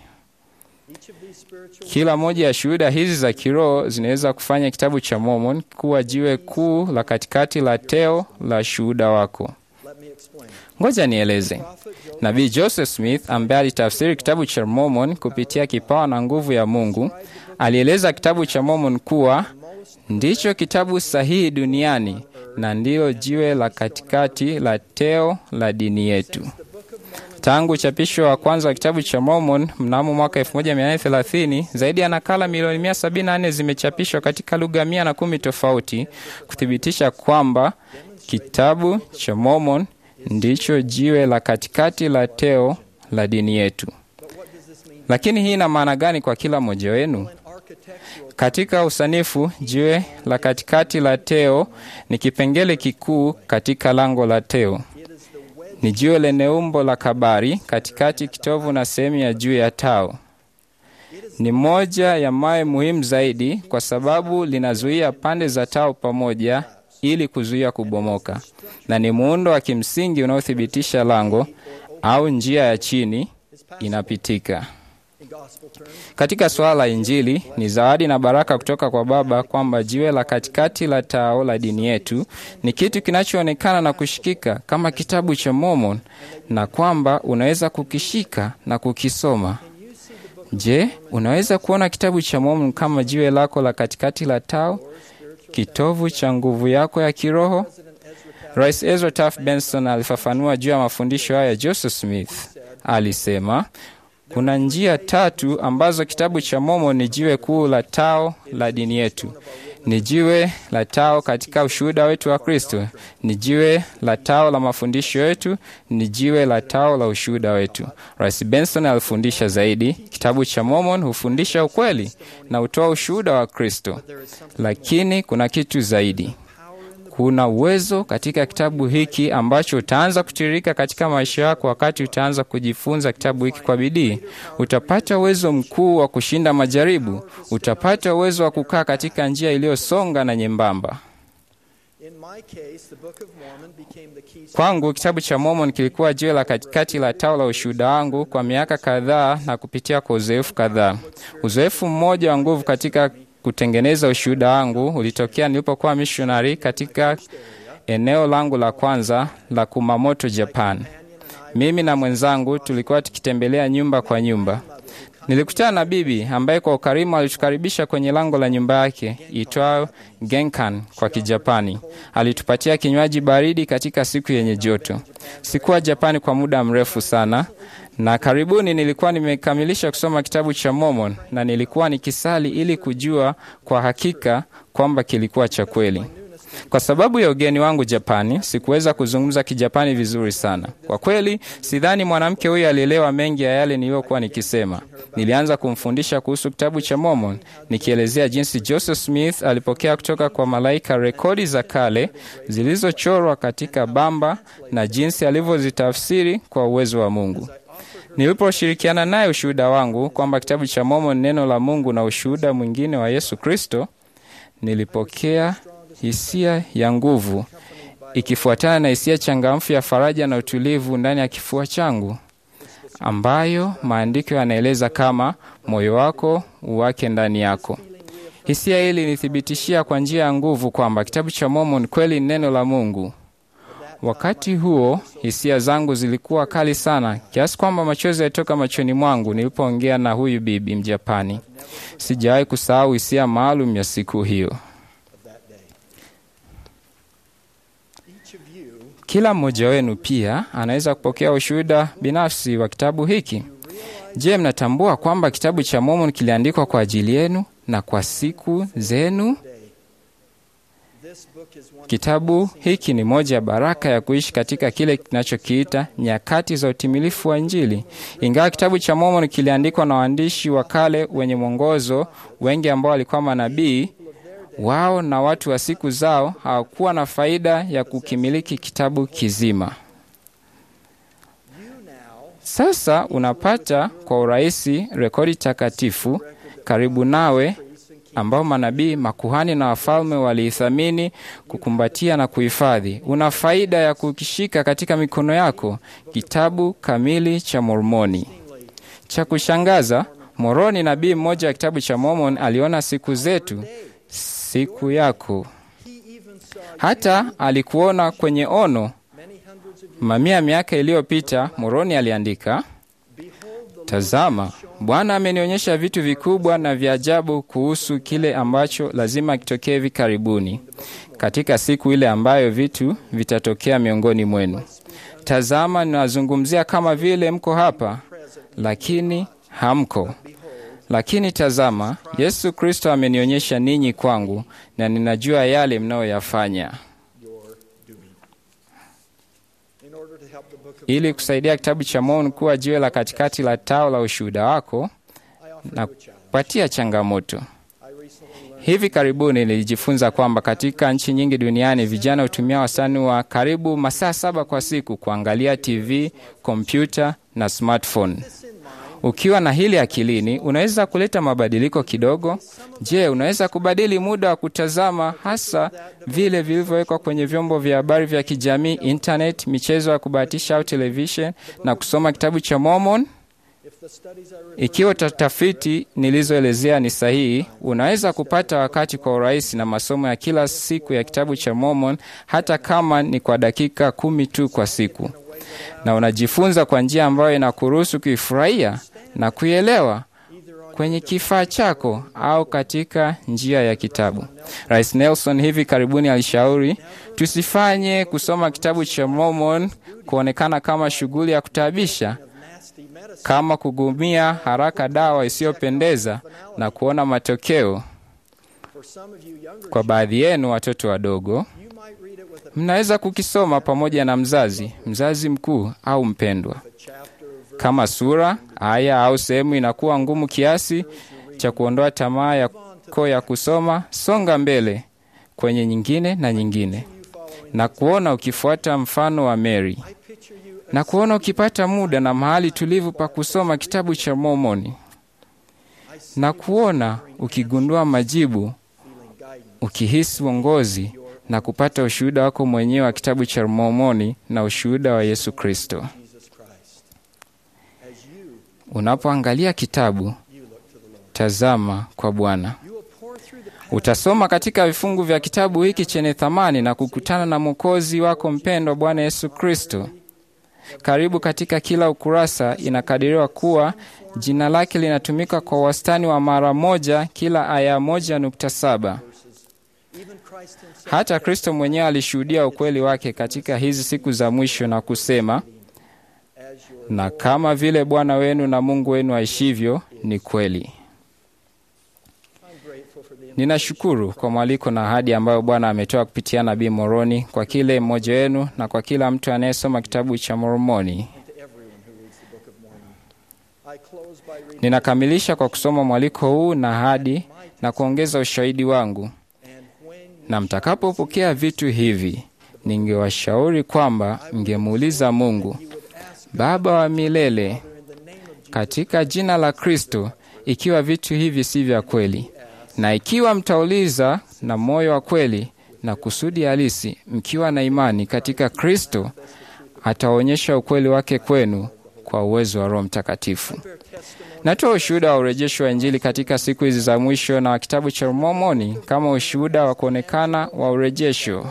Kila moja ya shuhuda hizi za kiroho zinaweza kufanya kitabu cha Mormon kuwa jiwe kuu la katikati la teo la shuhuda wako. Ngoja nieleze. Nabii Joseph Smith ambaye alitafsiri kitabu cha Mormon kupitia kipawa na nguvu ya Mungu alieleza kitabu cha Mormon kuwa ndicho kitabu sahihi duniani na ndilo jiwe la katikati la teo la dini yetu. Tangu uchapisho wa kwanza wa kitabu cha Mormon mnamo mwaka 1830 zaidi ya nakala milioni 174 zimechapishwa katika lugha 110 tofauti kuthibitisha kwamba kitabu cha Mormon ndicho jiwe la katikati la teo la dini yetu. Lakini hii ina maana gani kwa kila mmoja wenu? Katika usanifu, jiwe la katikati la teo ni kipengele kikuu katika lango la teo. Ni jiwe lenye umbo la kabari katikati, kitovu na sehemu ya juu ya tao. Ni moja ya mawe muhimu zaidi kwa sababu linazuia pande za tao pamoja ili kuzuia kubomoka, na ni muundo wa kimsingi unaothibitisha lango au njia ya chini inapitika. Katika suala la Injili ni zawadi na baraka kutoka kwa Baba kwamba jiwe la katikati la tao la dini yetu ni kitu kinachoonekana na kushikika kama kitabu cha Mormon na kwamba unaweza kukishika na kukisoma. Je, unaweza kuona kitabu cha Mormon kama jiwe lako la katikati la tao, kitovu cha nguvu yako ya kiroho? Rais Ezra Taft Benson alifafanua juu ya mafundisho haya ya Joseph Smith. Alisema kuna njia tatu ambazo kitabu cha Mormon ni jiwe kuu la tao la dini yetu. Ni jiwe la tao katika ushuhuda wetu wa Kristo, ni jiwe la tao la mafundisho yetu, ni jiwe la tao la ushuhuda wetu. Rais Benson alifundisha zaidi, kitabu cha Mormon hufundisha ukweli na hutoa ushuhuda wa Kristo, lakini kuna kitu zaidi. Kuna uwezo katika kitabu hiki ambacho utaanza kutiririka katika maisha yako wakati utaanza kujifunza kitabu hiki kwa bidii. Utapata uwezo mkuu wa kushinda majaribu. Utapata uwezo wa kukaa katika njia iliyosonga na nyembamba. Kwangu kitabu cha Mormon kilikuwa jiwe la katikati la tao la ushuhuda wangu kwa miaka kadhaa na kupitia kwa uzoefu kadhaa. Uzoefu mmoja wa nguvu katika kutengeneza ushuhuda wangu ulitokea nilipokuwa missionary katika eneo langu la kwanza la Kumamoto, Japan. Mimi na mwenzangu tulikuwa tukitembelea nyumba kwa nyumba. Nilikutana na bibi ambaye kwa ukarimu alitukaribisha kwenye lango la nyumba yake itwayo Genkan kwa Kijapani. Alitupatia kinywaji baridi katika siku yenye joto. Sikuwa Japani kwa muda mrefu sana, na karibuni nilikuwa nimekamilisha kusoma kitabu cha Mormon na nilikuwa nikisali ili kujua kwa hakika kwamba kilikuwa cha kweli. Kwa sababu ya ugeni wangu Japani, sikuweza kuzungumza Kijapani vizuri sana. Kwa kweli, sidhani mwanamke huyu alielewa mengi ya yale niliyokuwa nikisema. Nilianza kumfundisha kuhusu kitabu cha Mormon, nikielezea jinsi Joseph Smith alipokea kutoka kwa malaika rekodi za kale zilizochorwa katika bamba na jinsi alivyozitafsiri kwa uwezo wa Mungu. Niliposhirikiana naye ushuhuda wangu kwamba kitabu cha Mormon neno la Mungu na ushuhuda mwingine wa Yesu Kristo, nilipokea hisia ya nguvu ikifuatana na hisia changamfu ya faraja na utulivu ndani ya kifua changu, ambayo maandiko yanaeleza kama moyo wako uwake ndani yako. Hisia hili nithibitishia kwa njia ya nguvu kwamba kitabu cha Mormon kweli ni neno la Mungu. Wakati huo hisia zangu zilikuwa kali sana kiasi kwamba machozi yalitoka machoni mwangu nilipoongea na huyu bibi Mjapani. Sijawahi kusahau hisia maalum ya siku hiyo. Kila mmoja wenu pia anaweza kupokea ushuhuda binafsi wa kitabu hiki. Je, mnatambua kwamba kitabu cha Mormon kiliandikwa kwa ajili yenu na kwa siku zenu? Kitabu hiki ni moja ya baraka ya kuishi katika kile kinachokiita nyakati za utimilifu wa Injili. Ingawa kitabu cha Mormon kiliandikwa na waandishi wa kale wenye mwongozo, wengi ambao walikuwa manabii, wao na watu wa siku zao hawakuwa na faida ya kukimiliki kitabu kizima. Sasa unapata kwa urahisi rekodi takatifu karibu nawe ambao manabii, makuhani na wafalme waliithamini, kukumbatia na kuhifadhi. Una faida ya kukishika katika mikono yako, kitabu kamili cha Mormoni. Cha kushangaza, Moroni, nabii mmoja wa kitabu cha Mormon, aliona siku zetu, siku yako. Hata alikuona kwenye ono. Mamia ya miaka iliyopita, Moroni aliandika, Tazama, Bwana amenionyesha vitu vikubwa na vya ajabu kuhusu kile ambacho lazima kitokee hivi karibuni, katika siku ile ambayo vitu vitatokea miongoni mwenu. Tazama, ninazungumzia kama vile mko hapa, lakini hamko. Lakini tazama, Yesu Kristo amenionyesha ninyi kwangu, na ninajua yale mnayoyafanya. Ili kusaidia kitabu cha Mormoni kuwa jiwe la katikati la tao la ushuhuda wako na kupatia changamoto. Hivi karibuni nilijifunza kwamba katika nchi nyingi duniani vijana hutumia wastani wa karibu masaa saba kwa siku kuangalia TV, kompyuta na smartphone. Ukiwa na hili akilini, unaweza kuleta mabadiliko kidogo. Je, unaweza kubadili muda wa kutazama, hasa vile vilivyowekwa kwenye vyombo vya habari vya kijamii, internet, michezo ya kubahatisha au television, na kusoma kitabu cha Mormon? Ikiwa tafiti nilizoelezea ni sahihi, unaweza kupata wakati kwa urahisi na masomo ya kila siku ya kitabu cha Mormon, hata kama ni kwa dakika kumi tu kwa siku, na unajifunza kwa njia ambayo inakuruhusu kuifurahia na kuielewa kwenye kifaa chako au katika njia ya kitabu. Rais Nelson hivi karibuni alishauri tusifanye kusoma kitabu cha Mormon kuonekana kama shughuli ya kutaabisha kama kugumia haraka dawa isiyopendeza na kuona matokeo. Kwa baadhi yenu watoto wadogo, mnaweza kukisoma pamoja na mzazi, mzazi mkuu au mpendwa. Kama sura, aya au sehemu inakuwa ngumu kiasi cha kuondoa tamaa yako ya kusoma, songa mbele kwenye nyingine na nyingine, na kuona ukifuata mfano wa Mary na kuona ukipata muda na mahali tulivu pa kusoma kitabu cha Mormoni, na kuona ukigundua majibu, ukihisi uongozi na kupata ushuhuda wako mwenyewe wa kitabu cha Mormoni na ushuhuda wa Yesu Kristo. Unapoangalia kitabu, tazama kwa Bwana. Utasoma katika vifungu vya kitabu hiki chenye thamani na kukutana na Mwokozi wako mpendwa, Bwana Yesu Kristo. Karibu katika kila ukurasa inakadiriwa kuwa jina lake linatumika kwa wastani wa mara moja kila aya moja nukta saba. Hata Kristo mwenyewe alishuhudia ukweli wake katika hizi siku za mwisho na kusema, na kama vile Bwana wenu na Mungu wenu aishivyo, ni kweli. Ninashukuru kwa mwaliko na ahadi ambayo Bwana ametoa kupitia Nabii Moroni kwa kile mmoja wenu na kwa kila mtu anayesoma kitabu cha Mormoni. Ninakamilisha kwa kusoma mwaliko huu na ahadi na kuongeza ushahidi wangu. Na mtakapopokea vitu hivi, ningewashauri kwamba mngemuuliza Mungu Baba wa milele katika jina la Kristo, ikiwa vitu hivi si vya kweli na ikiwa mtauliza na moyo wa kweli na kusudi halisi, mkiwa na imani katika Kristo, ataonyesha ukweli wake kwenu kwa uwezo wa Roho Mtakatifu. Natoa ushuhuda wa urejesho wa Injili katika siku hizi za mwisho na wa kitabu cha Mormoni kama ushuhuda wa kuonekana wa urejesho.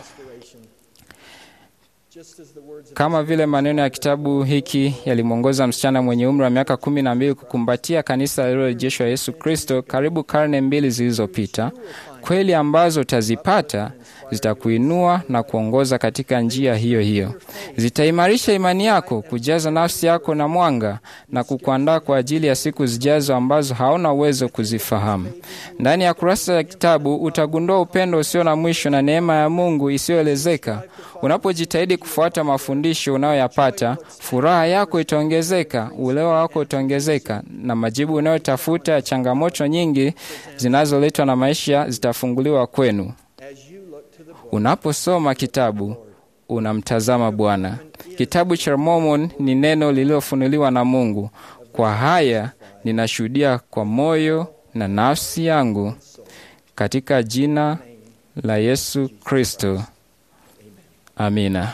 Kama vile maneno ya kitabu hiki yalimwongoza msichana mwenye umri wa miaka kumi na mbili kukumbatia kanisa lililorejeshwa Yesu Kristo karibu karne mbili zilizopita, kweli ambazo utazipata zitakuinua na kuongoza katika njia hiyo hiyo. Zitaimarisha imani yako, kujaza nafsi yako na mwanga na kukuandaa kwa ajili ya siku zijazo ambazo hauna uwezo kuzifahamu. Ndani ya kurasa ya kitabu utagundua upendo usio na mwisho na neema ya Mungu isiyoelezeka. Unapojitahidi kufuata mafundisho unayoyapata, furaha yako itaongezeka, uelewa wako utaongezeka, na majibu unayotafuta ya changamoto nyingi zinazoletwa na maisha zitafunguliwa kwenu. Unaposoma kitabu unamtazama Bwana. Kitabu cha Mormon ni neno lililofunuliwa na Mungu. Kwa haya ninashuhudia kwa moyo na nafsi yangu katika jina la Yesu Kristo. Amina.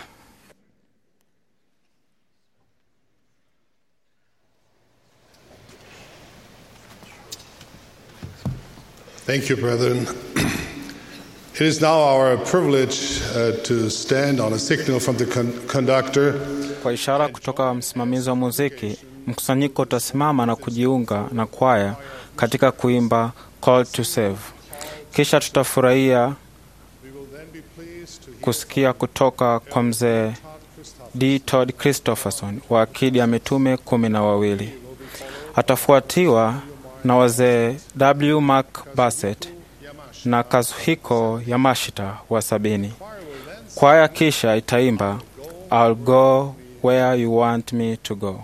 Thank you, brethren. It is now our privilege uh, to stand on a signal from the con- conductor Kwa ishara kutoka msimamizi wa muziki, mkusanyiko utasimama na kujiunga na kwaya katika kuimba Call to Save. Kisha tutafurahia kusikia kutoka kwa mzee D. Todd Christopherson wa akidi ya mitume kumi na wawili. Atafuatiwa na wazee W. Mark Bassett na Kazuhiko Yamashita wa sabini. Kwaya kisha itaimba I'll go where you want me to go.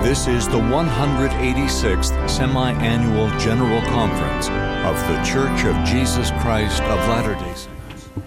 This is the 186th Semi Annual General Conference of The Church of Jesus Christ of Latter day Saints.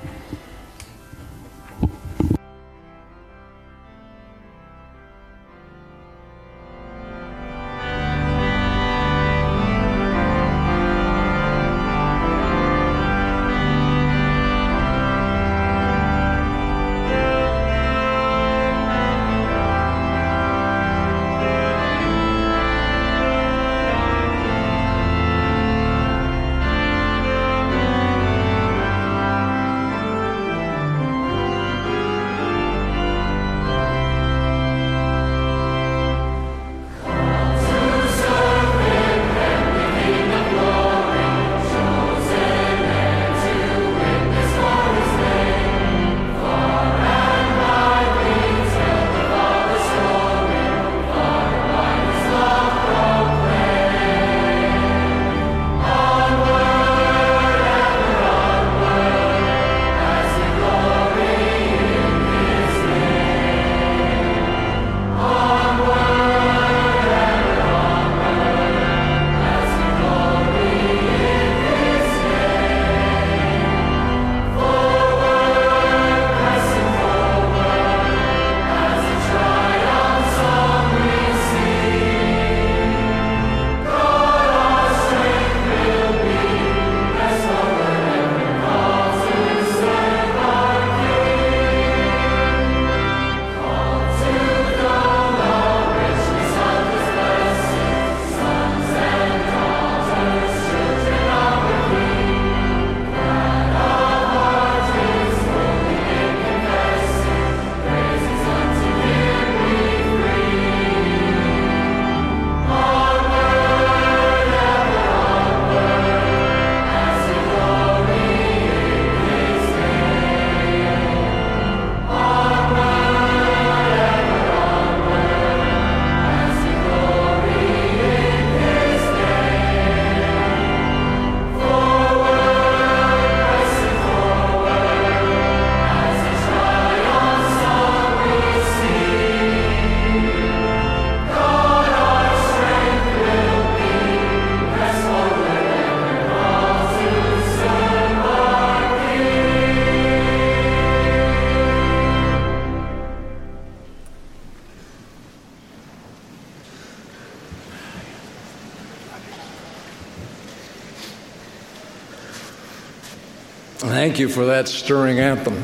Thank you for that stirring anthem.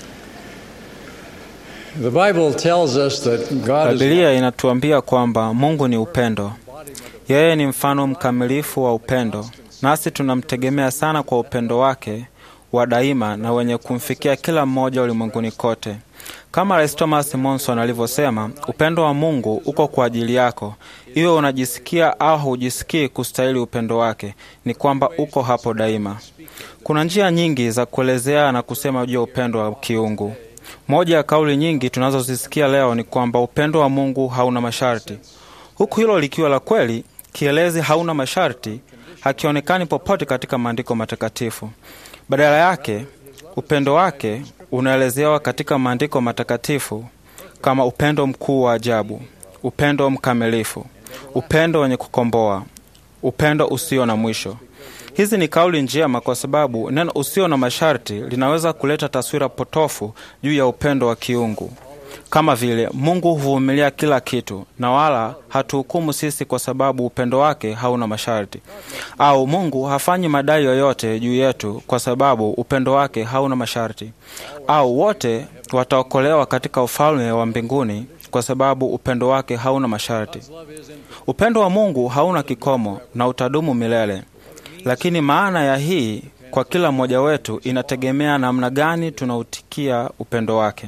The Bible tells us that God is Biblia inatuambia kwamba Mungu ni upendo. Yeye ni mfano mkamilifu wa upendo, nasi tunamtegemea sana kwa upendo wake wa daima na wenye kumfikia kila mmoja ulimwenguni kote. Kama Rais Thomas Monson alivyosema, upendo wa Mungu uko kwa ajili yako, iwe unajisikia au hujisikii kustahili upendo wake, ni kwamba uko hapo daima. Kuna njia nyingi za kuelezea na kusema juu ya upendo wa kiungu. Moja ya kauli nyingi tunazozisikia leo ni kwamba upendo wa Mungu hauna masharti. Huku hilo likiwa la kweli, kielezi hauna masharti hakionekani popote katika maandiko matakatifu. Badala yake, upendo wake unaelezewa katika maandiko matakatifu kama upendo mkuu wa ajabu, upendo mkamilifu, upendo wenye kukomboa, upendo usio na mwisho. Hizi ni kauli njema kwa sababu neno usio na masharti linaweza kuleta taswira potofu juu ya upendo wa kiungu, kama vile Mungu huvumilia kila kitu na wala hatuhukumu sisi kwa sababu upendo wake hauna masharti, au Mungu hafanyi madai yoyote juu yetu kwa sababu upendo wake hauna masharti, au wote wataokolewa katika ufalme wa mbinguni kwa sababu upendo wake hauna masharti. Upendo wa Mungu hauna kikomo na utadumu milele. Lakini maana ya hii kwa kila mmoja wetu inategemea namna gani tunautikia upendo wake.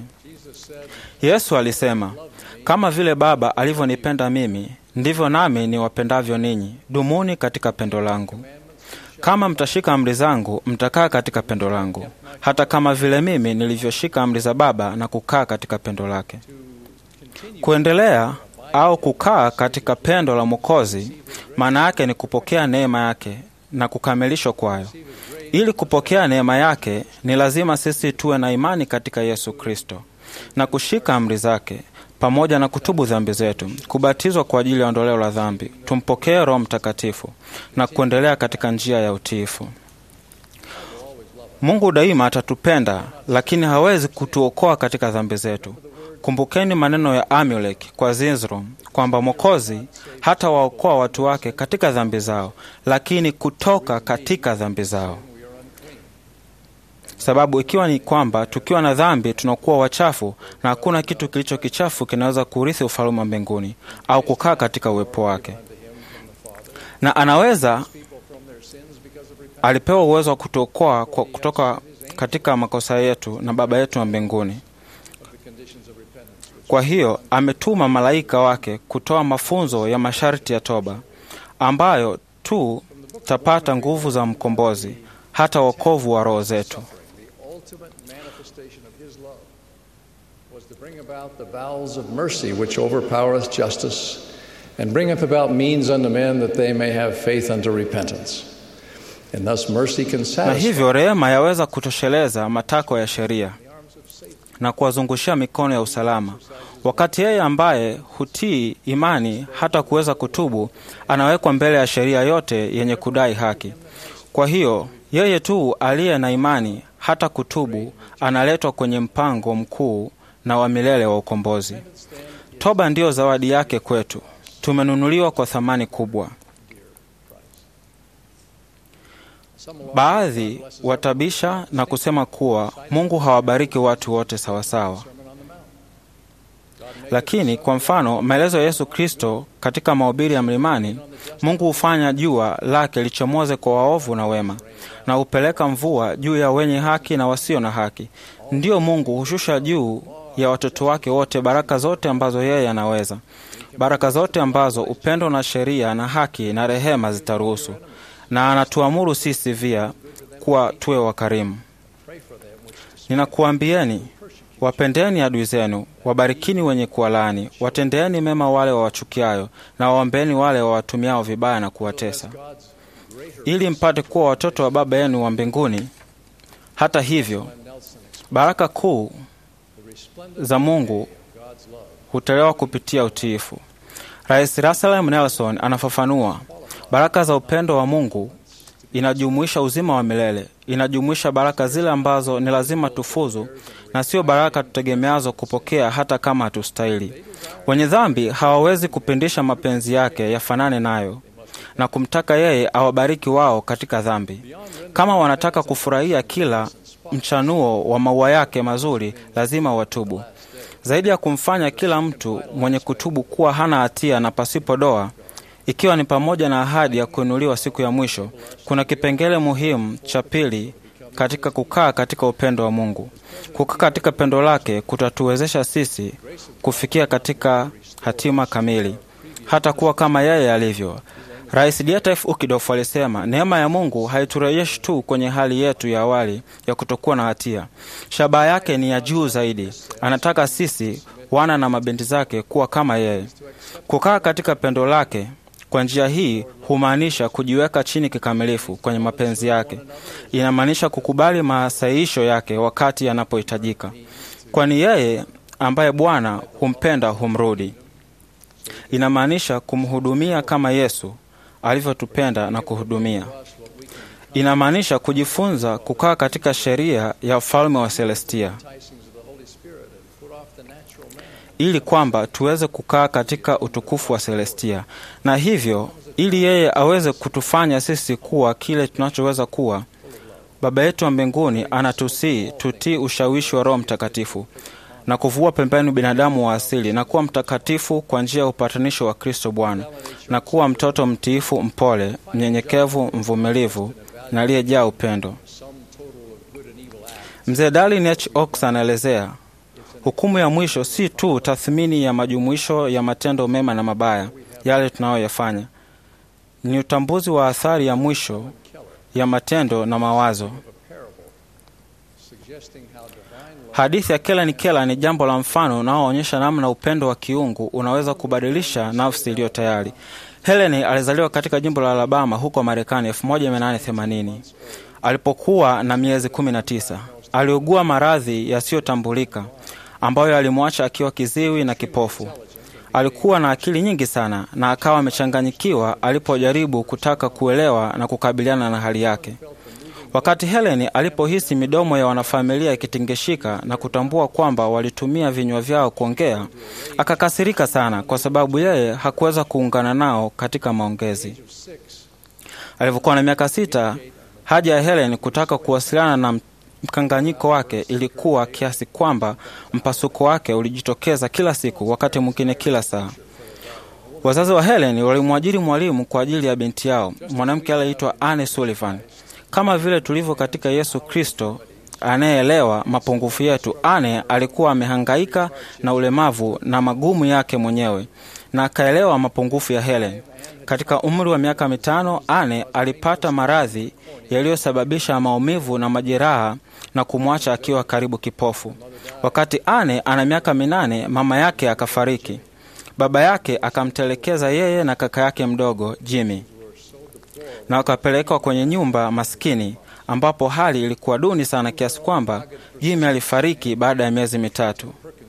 Yesu alisema, kama vile Baba alivyonipenda mimi, ndivyo nami niwapendavyo ninyi. Dumuni katika pendo langu. Kama mtashika amri zangu, mtakaa katika pendo langu, hata kama vile mimi nilivyoshika amri za Baba na kukaa katika pendo lake. Kuendelea au kukaa katika pendo la Mwokozi maana yake ni kupokea neema yake na kukamilishwa kwayo. Ili kupokea neema yake, ni lazima sisi tuwe na imani katika Yesu Kristo. na kushika amri zake pamoja na kutubu dhambi zetu, kubatizwa kwa ajili ya ondoleo la dhambi, tumpokee Roho Mtakatifu na kuendelea katika njia ya utiifu. Mungu daima atatupenda, lakini hawezi kutuokoa katika dhambi zetu. Kumbukeni maneno ya Amulek kwa Zizro kwamba Mwokozi hata waokoa watu wake katika dhambi zao, lakini kutoka katika dhambi zao. Sababu ikiwa ni kwamba tukiwa na dhambi tunakuwa wachafu, na hakuna kitu kilicho kichafu kinaweza kurithi ufalme wa mbinguni au kukaa katika uwepo wake, na anaweza alipewa uwezo wa kutuokoa kwa- kutoka katika makosa yetu na Baba yetu wa mbinguni. Kwa hiyo ametuma malaika wake kutoa mafunzo ya masharti ya toba, ambayo tu tapata nguvu za mkombozi, hata wokovu wa roho zetu. The ultimate manifestation of his love was to bring about the bowels of mercy which overpowereth justice, and bringeth about means unto men that they may have faith unto repentance. And thus mercy can Na satisfy hivyo rehema yaweza kutosheleza matakwa ya sheria na kuwazungushia mikono ya usalama, wakati yeye ambaye hutii imani hata kuweza kutubu anawekwa mbele ya sheria yote yenye kudai haki. Kwa hiyo yeye tu aliye na imani hata kutubu analetwa kwenye mpango mkuu na wa milele wa ukombozi. Toba ndiyo zawadi yake kwetu. Tumenunuliwa kwa thamani kubwa. Baadhi watabisha na kusema kuwa Mungu hawabariki watu wote sawasawa. Lakini kwa mfano, maelezo ya Yesu Kristo katika mahubiri ya mlimani, Mungu hufanya jua lake lichomoze kwa waovu na wema, na hupeleka mvua juu ya wenye haki na wasio na haki. Ndiyo, Mungu hushusha juu ya watoto wake wote baraka zote ambazo yeye anaweza, baraka zote ambazo upendo na sheria na haki na rehema zitaruhusu, na anatuamuru sisi pia kuwa tuwe wakarimu. Ninakuambieni, wapendeni adui zenu, wabarikini wenye kuwalaani, watendeeni mema wale wawachukiayo, na waombeeni wale wawatumiao vibaya na kuwatesa, ili mpate kuwa watoto wa Baba yenu wa mbinguni. Hata hivyo, baraka kuu za Mungu hutolewa kupitia utiifu. Rais Russell M. Nelson anafafanua, baraka za upendo wa Mungu inajumuisha uzima wa milele, inajumuisha baraka zile ambazo ni lazima tufuzu na sio baraka tutegemeazo kupokea hata kama hatustahili. Wenye dhambi hawawezi kupindisha mapenzi yake yafanane nayo na kumtaka yeye awabariki wao katika dhambi. Kama wanataka kufurahia kila mchanuo wa maua yake mazuri, lazima watubu. Zaidi ya kumfanya kila mtu mwenye kutubu kuwa hana hatia na pasipo doa, ikiwa ni pamoja na ahadi ya kuinuliwa siku ya mwisho, kuna kipengele muhimu cha pili katika kukaa katika upendo wa Mungu. Kukaa katika pendo lake kutatuwezesha sisi kufikia katika hatima kamili, hata kuwa kama yeye alivyo. Rais Dieter F. Ukidof alisema neema ya Mungu haiturejeshi tu kwenye hali yetu ya awali ya kutokuwa na hatia. Shabaha yake ni ya juu zaidi. Anataka sisi wana na mabinti zake kuwa kama yeye. Kukaa katika pendo lake kwa njia hii humaanisha kujiweka chini kikamilifu kwenye mapenzi yake. Inamaanisha kukubali masahihisho yake wakati yanapohitajika, kwani yeye ambaye Bwana humpenda humrudi. Inamaanisha kumhudumia kama Yesu alivyotupenda na kuhudumia. Inamaanisha kujifunza kukaa katika sheria ya ufalme wa Celestia ili kwamba tuweze kukaa katika utukufu wa Celestia, na hivyo ili yeye aweze kutufanya sisi kuwa kile tunachoweza kuwa. Baba yetu wa mbinguni anatusii tutii ushawishi wa Roho Mtakatifu na kuvua pembeni binadamu wa asili na kuwa mtakatifu kwa njia ya upatanisho wa Kristo Bwana, na kuwa mtoto mtiifu, mpole, mnyenyekevu, mvumilivu na aliyejaa upendo. Mzee Darlin H. Oaks anaelezea hukumu ya mwisho si tu tathmini ya majumuisho ya matendo mema na mabaya yale tunayoyafanya, ni utambuzi wa athari ya mwisho ya matendo na mawazo. Hadithi ya Kellen Keller ni jambo la mfano unaoonyesha namna upendo wa kiungu unaweza kubadilisha nafsi iliyo tayari. Helen alizaliwa katika jimbo la Alabama huko Marekani 1880. Alipokuwa na miezi 19, aliugua maradhi yasiyotambulika ambayo alimwacha akiwa kiziwi na kipofu. Alikuwa na akili nyingi sana na akawa amechanganyikiwa alipojaribu kutaka kuelewa na kukabiliana na hali yake. Wakati Helen alipohisi midomo ya wanafamilia ikitingishika na kutambua kwamba walitumia vinywa vyao kuongea, akakasirika sana kwa sababu yeye hakuweza kuungana nao katika maongezi. Alivyokuwa na miaka sita, haja ya Helen kutaka kuwasiliana na mkanganyiko wake ilikuwa kiasi kwamba mpasuko wake ulijitokeza kila siku, wakati mwingine kila saa. Wazazi wa Helen walimwajiri mwalimu kwa ajili ya binti yao, mwanamke aliyeitwa Anne Sullivan. Kama vile tulivyo katika Yesu Kristo anayeelewa mapungufu yetu, Anne alikuwa amehangaika na ulemavu na magumu yake mwenyewe na akaelewa mapungufu ya Helen. Katika umri wa miaka mitano, Anne alipata maradhi yaliyosababisha maumivu na majeraha na kumwacha akiwa karibu kipofu. Wakati Anne ana miaka minane, mama yake akafariki. Baba yake akamtelekeza yeye na kaka yake mdogo Jimmy na wakapelekwa kwenye nyumba maskini ambapo hali ilikuwa duni sana kiasi kwamba Jimmy alifariki baada ya miezi mitatu.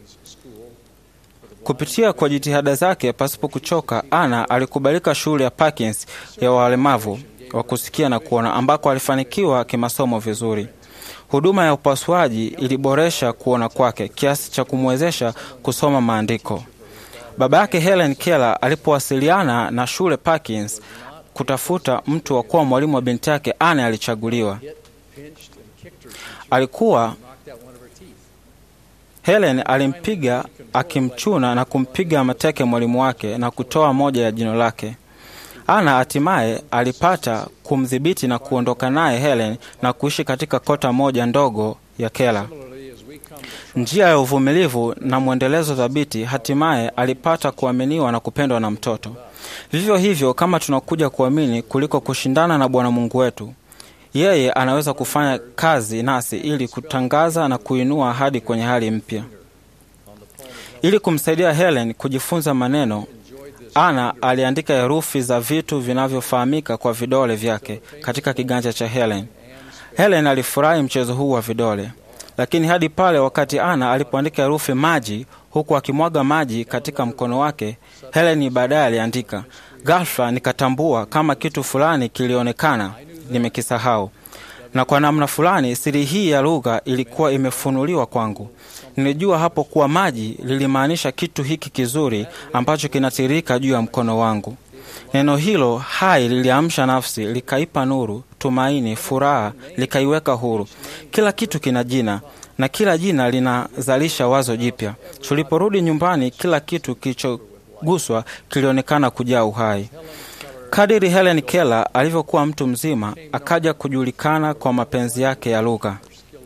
Kupitia kwa jitihada zake pasipo kuchoka, Ana alikubalika shule ya Parkins ya walemavu wa kusikia na kuona, ambako alifanikiwa kimasomo vizuri. Huduma ya upasuaji iliboresha kuona kwake kiasi cha kumwezesha kusoma maandiko. Baba yake Helen Keller alipowasiliana na shule Parkins kutafuta mtu wa kuwa mwalimu wa binti yake, Anne alichaguliwa. Alikuwa Helen alimpiga akimchuna na kumpiga mateke mwalimu wake na kutoa moja ya jino lake. Ana hatimaye alipata kumdhibiti na kuondoka naye Helen na kuishi katika kota moja ndogo ya Kela. Njia ya uvumilivu na mwendelezo thabiti, hatimaye alipata kuaminiwa na kupendwa na mtoto. Vivyo hivyo, kama tunakuja kuamini kuliko kushindana na Bwana Mungu wetu, yeye anaweza kufanya kazi nasi ili kutangaza na kuinua ahadi kwenye hali mpya. Ili kumsaidia Helen kujifunza maneno, Ana aliandika herufi za vitu vinavyofahamika kwa vidole vyake katika kiganja cha Helen. Helen alifurahi mchezo huu wa vidole, lakini hadi pale wakati Ana alipoandika herufi maji huku akimwaga maji katika mkono wake, Helen baadaye aliandika, ghafla nikatambua kama kitu fulani kilionekana nimekisahau, na kwa namna fulani siri hii ya lugha ilikuwa imefunuliwa kwangu. Nilijua hapo kuwa maji lilimaanisha kitu hiki kizuri ambacho kinatiririka juu ya mkono wangu. Neno hilo hai liliamsha nafsi, likaipa nuru, tumaini, furaha, likaiweka huru. Kila kitu kina jina na kila jina linazalisha wazo jipya. Tuliporudi nyumbani, kila kitu kilichoguswa kilionekana kujaa uhai. Kadiri Helen Keller alivyokuwa mtu mzima, akaja kujulikana kwa mapenzi yake ya lugha,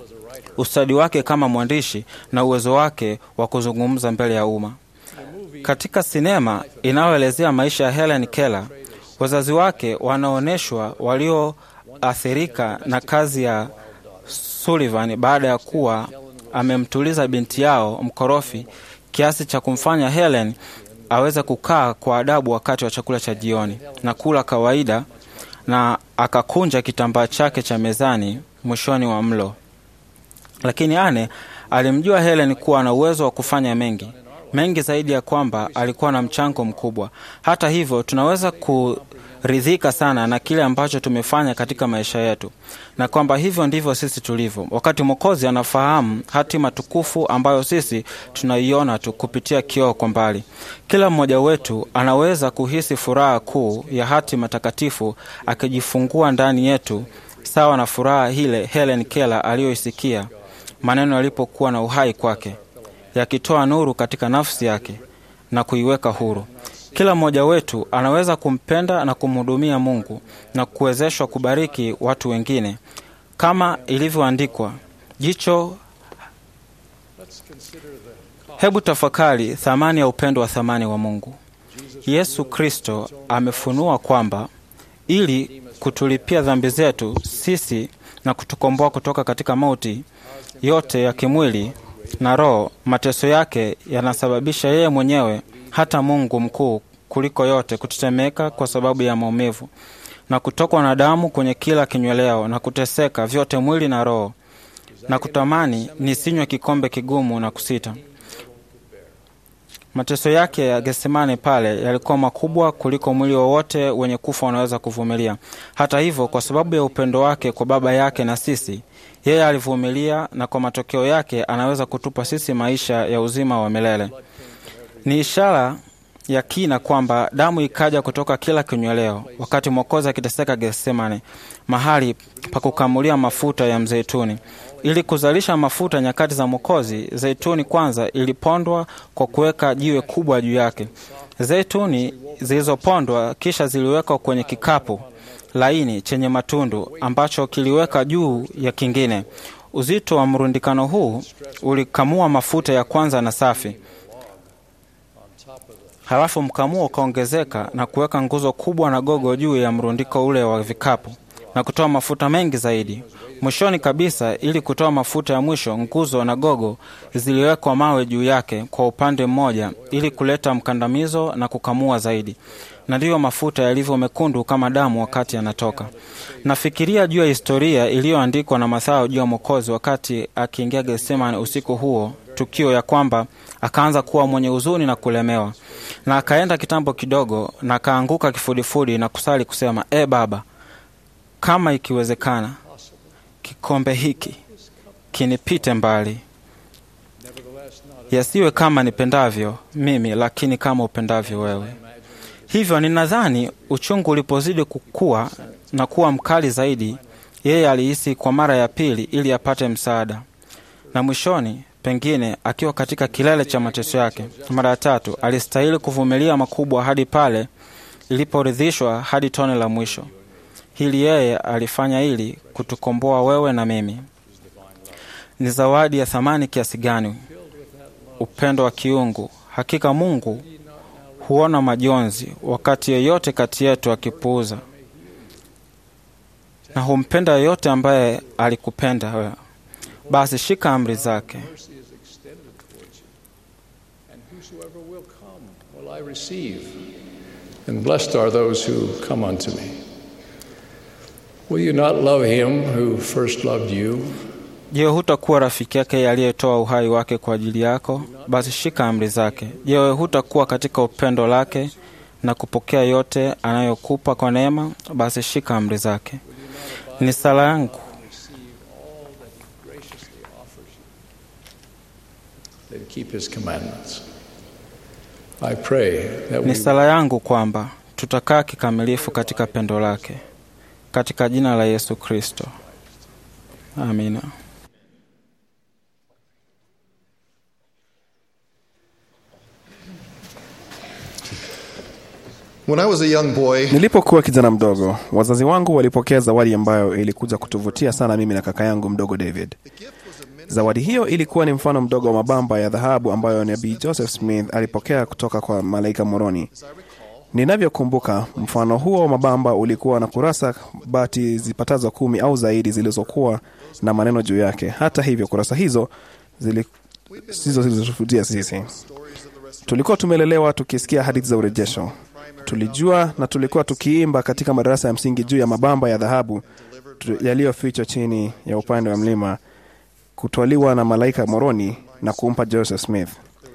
ustadi wake kama mwandishi na uwezo wake wa kuzungumza mbele ya umma. Katika sinema inayoelezea maisha ya Helen Keller, wazazi wake wanaonyeshwa walioathirika na kazi ya Sullivan baada ya kuwa amemtuliza binti yao mkorofi kiasi cha kumfanya Helen aweze kukaa kwa adabu wakati wa chakula cha jioni na kula kawaida, na akakunja kitambaa chake cha mezani mwishoni wa mlo. Lakini Anne alimjua Helen kuwa na uwezo wa kufanya mengi mengi zaidi ya kwamba alikuwa na mchango mkubwa. Hata hivyo, tunaweza kuridhika sana na kile ambacho tumefanya katika maisha yetu, na kwamba hivyo ndivyo sisi tulivyo, wakati Mwokozi anafahamu hatima tukufu ambayo sisi tunaiona tu kupitia kioo kwa mbali. Kila mmoja wetu anaweza kuhisi furaha kuu ya hatima takatifu akijifungua ndani yetu, sawa na furaha ile Helen Keller aliyoisikia maneno yalipokuwa na uhai kwake yakitoa nuru katika nafsi yake na kuiweka huru. Kila mmoja wetu anaweza kumpenda na kumhudumia Mungu na kuwezeshwa kubariki watu wengine, kama ilivyoandikwa, jicho. Hebu tafakari thamani ya upendo wa thamani wa Mungu. Yesu Kristo amefunua kwamba ili kutulipia dhambi zetu sisi na kutukomboa kutoka katika mauti yote ya kimwili na roho, mateso yake yanasababisha yeye mwenyewe, hata Mungu mkuu kuliko yote, kutetemeka kwa sababu ya maumivu na kutokwa na damu kwenye kila kinyweleo na kuteseka vyote mwili na roho, na kutamani nisinywe kikombe kigumu na kusita. Mateso yake ya Getsemane pale yalikuwa makubwa kuliko mwili wowote wenye kufa unaweza kuvumilia. Hata hivyo, kwa sababu ya upendo wake kwa Baba yake na sisi, yeye alivumilia, na kwa matokeo yake anaweza kutupa sisi maisha ya uzima wa milele. Ni ishara ya kina kwamba damu ikaja kutoka kila kinyweleo wakati Mwokozi akiteseka Getsemane, mahali pa kukamulia mafuta ya mzeituni. Ili kuzalisha mafuta nyakati za Mwokozi, zeituni kwanza ilipondwa kwa kuweka jiwe kubwa juu yake. Zeituni zilizopondwa kisha ziliwekwa kwenye kikapu laini chenye matundu ambacho kiliweka juu ya kingine. Uzito wa mrundikano huu ulikamua mafuta ya kwanza na safi. Halafu mkamuo ukaongezeka na kuweka nguzo kubwa na gogo juu ya mrundiko ule wa vikapu na kutoa mafuta mengi zaidi. Mwishoni kabisa, ili kutoa mafuta ya mwisho, nguzo na gogo ziliwekwa mawe juu yake kwa upande mmoja, ili kuleta mkandamizo na kukamua zaidi. Na ndiyo mafuta yalivyo mekundu kama damu wakati yanatoka. Nafikiria juu ya historia iliyoandikwa na Mathayo juu ya Mwokozi wakati akiingia Getsemane usiku huo, tukio ya kwamba akaanza kuwa mwenye huzuni na kulemewa, na akaenda kitambo kidogo na akaanguka kifudifudi na kusali kusema, e Baba, kama ikiwezekana kikombe hiki kinipite mbali, yasiwe kama nipendavyo mimi, lakini kama upendavyo wewe. Hivyo ninadhani uchungu ulipozidi kukua na kuwa mkali zaidi, yeye alihisi kwa mara ya pili ili apate msaada, na mwishoni, pengine akiwa katika kilele cha mateso yake, mara ya tatu alistahili kuvumilia makubwa hadi pale iliporidhishwa hadi tone la mwisho. Hili yeye alifanya ili kutukomboa wewe na mimi. Ni zawadi ya thamani kiasi gani! Upendo wa kiungu! Hakika Mungu huona majonzi wakati yeyote kati yetu akipuuza, na humpenda yeyote ambaye alikupenda wewe. Basi shika amri zake. will I receive, and blessed are those who come unto me. Will you not love him who first loved you? Je, hutakuwa rafiki yake aliyetoa uhai wake kwa ajili yako? Basi shika amri zake. Je, wewe hutakuwa katika upendo lake na kupokea yote anayokupa kwa neema? Basi shika amri zake. Ni sala yangu Then keep his commandments. I pray that ni we sala yangu kwamba tutakaa kikamilifu katika pendo lake, katika jina la Yesu Kristo, amina. When I was a young boy, Nilipokuwa kijana mdogo, wazazi wangu walipokea zawadi ambayo ilikuja kutuvutia sana mimi na kaka yangu mdogo David. Zawadi hiyo ilikuwa ni mfano mdogo wa mabamba ya dhahabu ambayo nabii Joseph Smith alipokea kutoka kwa malaika Moroni. Ninavyokumbuka, mfano huo wa mabamba ulikuwa na kurasa bati zipatazo kumi au zaidi zilizokuwa na maneno juu yake. Hata hivyo, kurasa hizo zili sizo zilizotuvutia sisi. Tulikuwa tumelelewa tukisikia hadithi za urejesho. Tulijua na tulikuwa tukiimba katika madarasa ya msingi juu ya mabamba ya dhahabu tu- yaliyofichwa chini ya upande wa mlima kutwaliwa na malaika Moroni na kumpa Joseph Smith.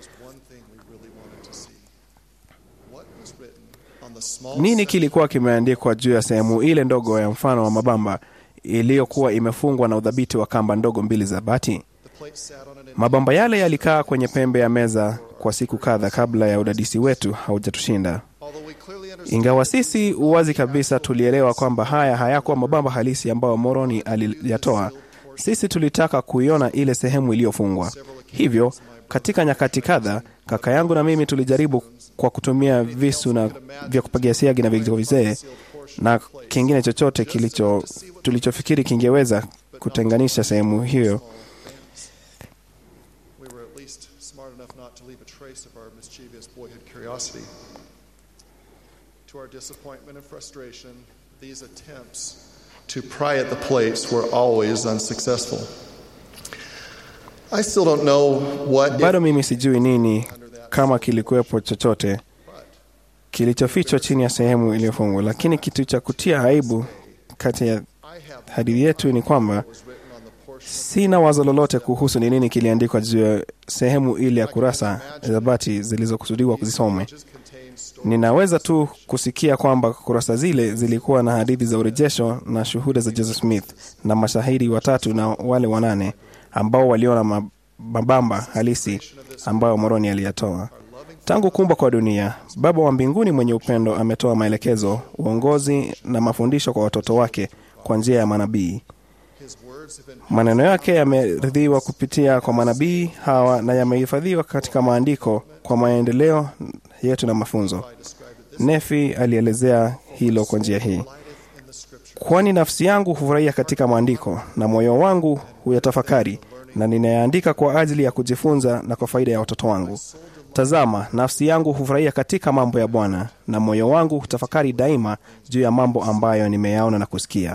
Nini kilikuwa kimeandikwa juu ya sehemu ile ndogo ya mfano wa mabamba iliyokuwa imefungwa na udhabiti wa kamba ndogo mbili za bati? Mabamba yale yalikaa kwenye pembe ya meza kwa siku kadha kabla ya udadisi wetu haujatushinda. Ingawa sisi uwazi kabisa tulielewa kwamba haya hayakuwa mabamba halisi ambayo Moroni aliyatoa, sisi tulitaka kuiona ile sehemu iliyofungwa. Hivyo katika nyakati kadha, kaka yangu na mimi tulijaribu kwa kutumia visu na vya kupagia siagi na vijiko vizee na kingine chochote kilicho tulichofikiri kingeweza kutenganisha sehemu hiyo we were at least smart enough not to leave a trace of our mischievous boyhood curiosity. To our disappointment and frustration, these attempts to pry at the plates were always unsuccessful. I still don't know what bado mimi sijui nini kama kilikuwepo chochote kilichofichwa chini ya sehemu iliyofungwa, lakini kitu cha kutia aibu kati ya hadithi yetu ni kwamba Sina wazo lolote kuhusu ni nini kiliandikwa juu ya sehemu ile ya kurasa za bati zilizokusudiwa kuzisomwe. Ninaweza tu kusikia kwamba kurasa zile zilikuwa na hadithi za urejesho na shuhuda za Joseph Smith na mashahidi watatu na wale wanane ambao waliona ma- mabamba halisi ambayo Moroni aliyatoa. Tangu kuumba kwa dunia, Baba wa mbinguni mwenye upendo ametoa maelekezo, uongozi na mafundisho kwa watoto wake kwa njia ya manabii. Maneno yake yameridhiwa kupitia kwa manabii hawa na yamehifadhiwa katika maandiko kwa maendeleo yetu na mafunzo. Nefi alielezea hilo kwa njia hii: kwani nafsi yangu hufurahia katika maandiko na moyo wangu huyatafakari, na ninayaandika kwa ajili ya kujifunza na kwa faida ya watoto wangu. Tazama, nafsi yangu hufurahia katika mambo ya Bwana, na moyo wangu hutafakari daima juu ya mambo ambayo nimeyaona na kusikia.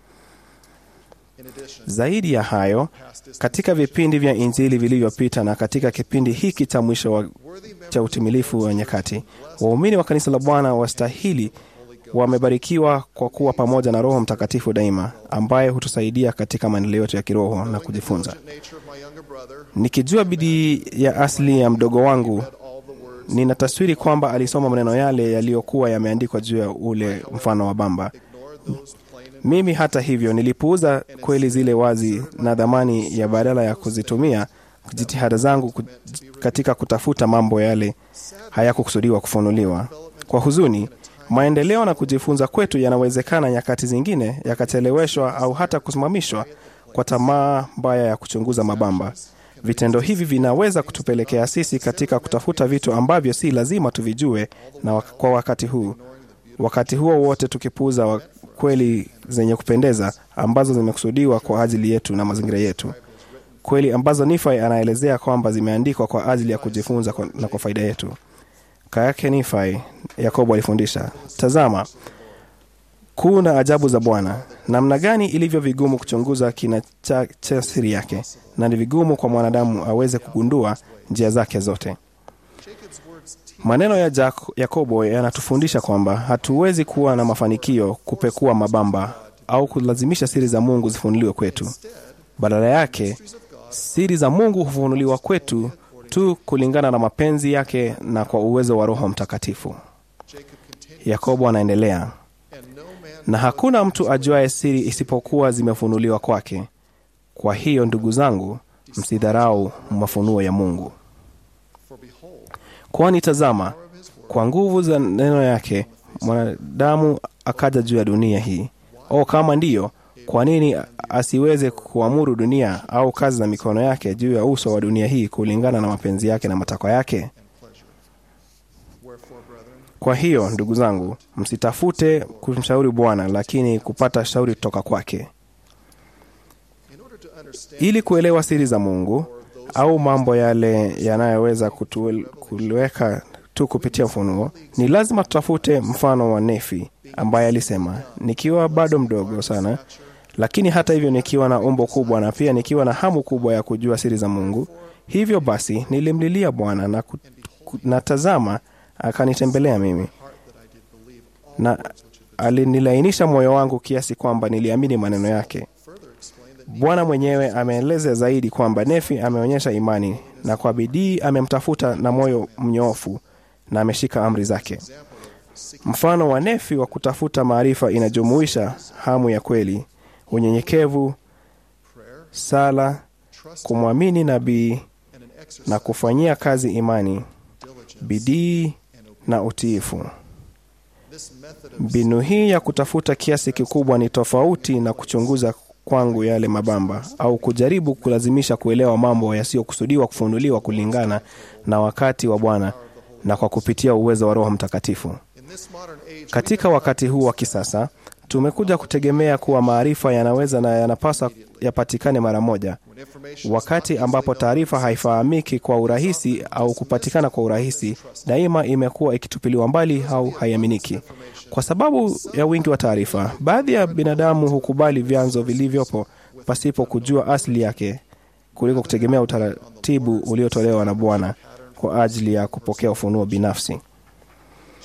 Zaidi ya hayo, katika vipindi vya Injili vilivyopita na katika kipindi hiki cha mwisho wa, cha utimilifu wa nyakati, waumini wa kanisa la Bwana wastahili wamebarikiwa kwa kuwa pamoja na Roho Mtakatifu daima, ambaye hutusaidia katika maendeleo yetu ya kiroho na kujifunza. Nikijua bidii ya asili ya mdogo wangu, nina taswiri kwamba alisoma maneno yale yaliyokuwa yameandikwa juu ya ule mfano wa bamba. Mimi hata hivyo nilipuuza kweli zile wazi na dhamani ya badala ya kuzitumia jitihada zangu ku- katika kutafuta mambo yale hayakukusudiwa kufunuliwa. Kwa huzuni, maendeleo na kujifunza kwetu yanawezekana nyakati zingine yakacheleweshwa au hata kusimamishwa kwa tamaa mbaya ya kuchunguza mabamba. Vitendo hivi vinaweza kutupelekea sisi katika kutafuta vitu ambavyo si lazima tuvijue na wak- kwa wakati huu wakati huo wote tukipuuza wa kweli zenye kupendeza ambazo zimekusudiwa kwa ajili yetu na mazingira yetu, kweli ambazo Nifai anaelezea kwamba zimeandikwa kwa ajili ya kujifunza kwa- na kwa faida yetu. Kayake Nifai, Yakobo alifundisha, tazama kuu na ajabu za Bwana, namna gani ilivyo vigumu kuchunguza kina cha, cha siri yake, na ni vigumu kwa mwanadamu aweze kugundua njia zake zote. Maneno ya Jak- Yakobo yanatufundisha kwamba hatuwezi kuwa na mafanikio kupekua mabamba au kulazimisha siri za Mungu zifunuliwe kwetu. Badala yake, siri za Mungu hufunuliwa kwetu tu kulingana na mapenzi yake na kwa uwezo wa Roho Mtakatifu. Yakobo anaendelea, na hakuna mtu ajuaye siri isipokuwa zimefunuliwa kwake. Kwa hiyo ndugu zangu, msidharau mafunuo ya Mungu. Kwani tazama, kwa nguvu za neno yake mwanadamu akaja juu ya dunia hii. O, kama ndiyo, kwa nini asiweze kuamuru dunia au kazi za mikono yake juu ya uso wa dunia hii kulingana na mapenzi yake na matakwa yake? Kwa hiyo ndugu zangu, msitafute kumshauri Bwana, lakini kupata shauri kutoka kwake. Ili kuelewa siri za Mungu au mambo yale yanayoweza kutuel- kuliweka tu kupitia ufunuo, ni lazima tutafute mfano wa Nefi ambaye alisema, nikiwa bado mdogo sana, lakini hata hivyo nikiwa na umbo kubwa na pia nikiwa na hamu kubwa ya kujua siri za Mungu, hivyo basi nilimlilia Bwana na, ku- ku- na tazama, akanitembelea mimi na alinilainisha moyo wangu kiasi kwamba niliamini maneno yake. Bwana mwenyewe ameeleza zaidi kwamba Nefi ameonyesha imani na kwa bidii amemtafuta na moyo mnyoofu na ameshika amri zake. Mfano wa Nefi wa kutafuta maarifa inajumuisha hamu ya kweli, unyenyekevu, sala, kumwamini nabii na kufanyia kazi imani, bidii na utiifu. Mbinu hii ya kutafuta kiasi kikubwa ni tofauti na kuchunguza kwangu yale mabamba au kujaribu kulazimisha kuelewa mambo yasiyokusudiwa kufunuliwa kulingana na wakati wa Bwana na kwa kupitia uwezo wa Roho Mtakatifu. Katika wakati huu wa kisasa, tumekuja kutegemea kuwa maarifa yanaweza na yanapaswa yapatikane mara moja, wakati ambapo taarifa haifahamiki kwa urahisi au kupatikana kwa urahisi, daima imekuwa ikitupiliwa mbali au haiaminiki. Kwa sababu ya wingi wa taarifa, baadhi ya binadamu hukubali vyanzo vilivyopo pasipo kujua asili yake kuliko kutegemea utaratibu uliotolewa na Bwana kwa ajili ya kupokea ufunuo binafsi.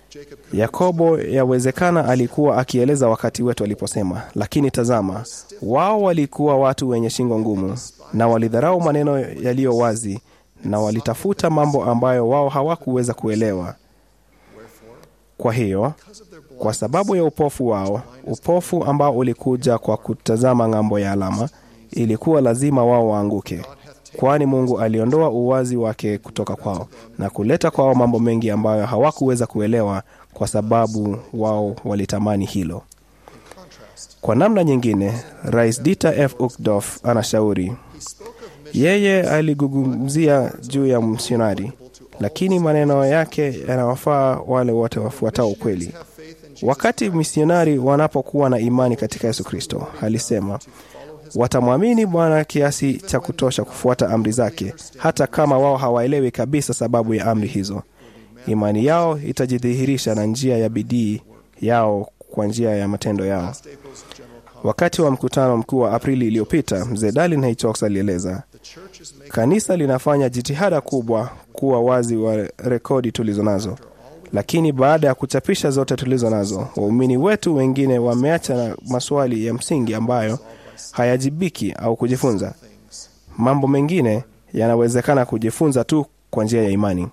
Yakobo yawezekana alikuwa akieleza wakati wetu aliposema, lakini tazama, wao walikuwa watu wenye shingo ngumu na walidharau maneno yaliyo wazi na walitafuta mambo ambayo wao hawakuweza kuelewa. Kwa hiyo, kwa sababu ya upofu wao, upofu ambao ulikuja kwa kutazama ng'ambo ya alama, ilikuwa lazima wao waanguke, kwani Mungu aliondoa uwazi wake kutoka kwao na kuleta kwao mambo mengi ambayo hawakuweza kuelewa kwa sababu wao walitamani hilo. Kwa namna nyingine, Rais Dieter F. Uchtdorf anashauri yeye aligugumzia juu ya msionari, lakini maneno yake yanawafaa wale wote wafuatao ukweli. Wakati misionari wanapokuwa na imani katika Yesu Kristo, alisema watamwamini Bwana kiasi cha kutosha kufuata amri zake, hata kama wao hawaelewi kabisa sababu ya amri hizo. Imani yao itajidhihirisha na njia ya bidii yao kwa njia ya matendo yao. Wakati wa mkutano mkuu wa Aprili iliyopita, mzee Dalin H. alieleza kanisa linafanya jitihada kubwa kuwa wazi wa rekodi tulizo nazo, lakini baada ya kuchapisha zote tulizo nazo, waumini wetu wengine wameacha na maswali ya msingi ambayo hayajibiki au kujifunza. Mambo mengine yanawezekana kujifunza tu kwa njia ya imani.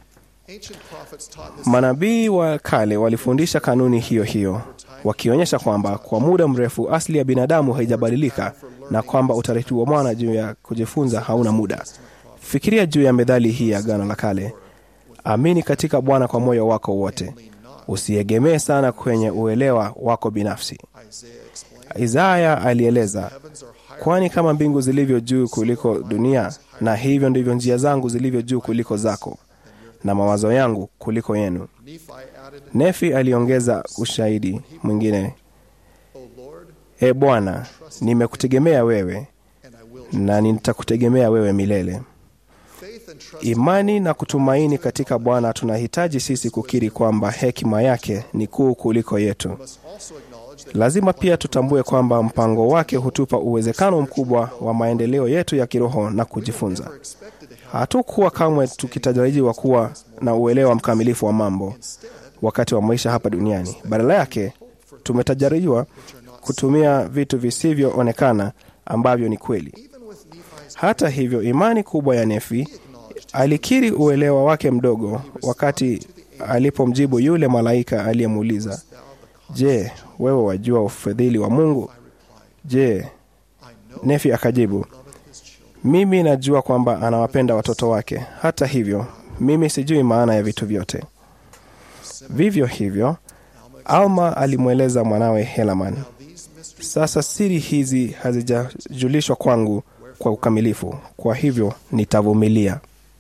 Manabii wa kale walifundisha kanuni hiyo hiyo, wakionyesha kwamba kwa muda mrefu asili ya binadamu haijabadilika na kwamba utaratibu wa mwana juu ya kujifunza hauna muda. Fikiria juu ya methali hii ya Agano la Kale: amini katika Bwana kwa moyo wako wote, usiegemee sana kwenye uelewa wako binafsi. Isaya alieleza, kwani kama mbingu zilivyo juu kuliko dunia, na hivyo ndivyo njia zangu zilivyo juu kuliko zako na mawazo yangu kuliko yenu. Nefi aliongeza ushahidi mwingine, e Bwana, nimekutegemea wewe na nitakutegemea wewe milele. Imani na kutumaini katika Bwana tunahitaji sisi kukiri kwamba hekima yake ni kuu kuliko yetu. Lazima pia tutambue kwamba mpango wake hutupa uwezekano mkubwa wa maendeleo yetu ya kiroho na kujifunza. Hatukuwa kamwe tukitarajiwa kuwa na uelewa mkamilifu wa mambo wakati wa maisha hapa duniani. Badala yake, tumetarajiwa kutumia vitu visivyoonekana ambavyo ni kweli. Hata hivyo, imani kubwa ya Nefi alikiri uelewa wake mdogo wakati alipomjibu yule malaika aliyemuuliza, Je, wewe wajua ufadhili wa Mungu? Je, Nefi akajibu, mimi najua kwamba anawapenda watoto wake. Hata hivyo, mimi sijui maana ya vitu vyote. Vivyo hivyo, Alma alimweleza mwanawe Helaman, sasa siri hizi hazijajulishwa kwangu kwa ukamilifu, kwa hivyo nitavumilia.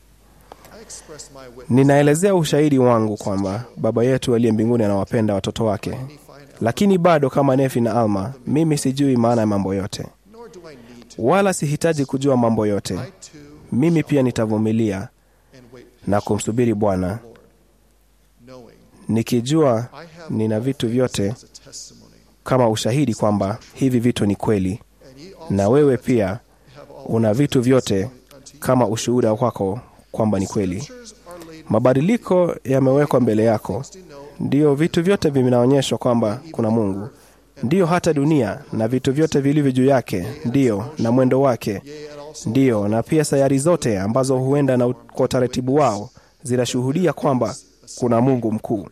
Ninaelezea ushahidi wangu kwamba Baba yetu aliye mbinguni anawapenda watoto wake, lakini bado kama Nefi na Alma, mimi sijui maana ya mambo yote, wala sihitaji kujua mambo yote. Mimi pia nitavumilia na kumsubiri Bwana, nikijua nina vitu vyote kama ushahidi kwamba hivi vitu ni kweli, na wewe pia una vitu vyote kama ushuhuda wako kwamba ni kweli. Mabadiliko yamewekwa mbele yako, ndiyo vitu vyote vinaonyeshwa kwamba kuna Mungu, ndiyo hata dunia na vitu vyote vilivyo juu yake, ndiyo na mwendo wake, ndiyo na pia sayari zote ambazo huenda na kwa utaratibu wao zinashuhudia kwamba kuna Mungu mkuu.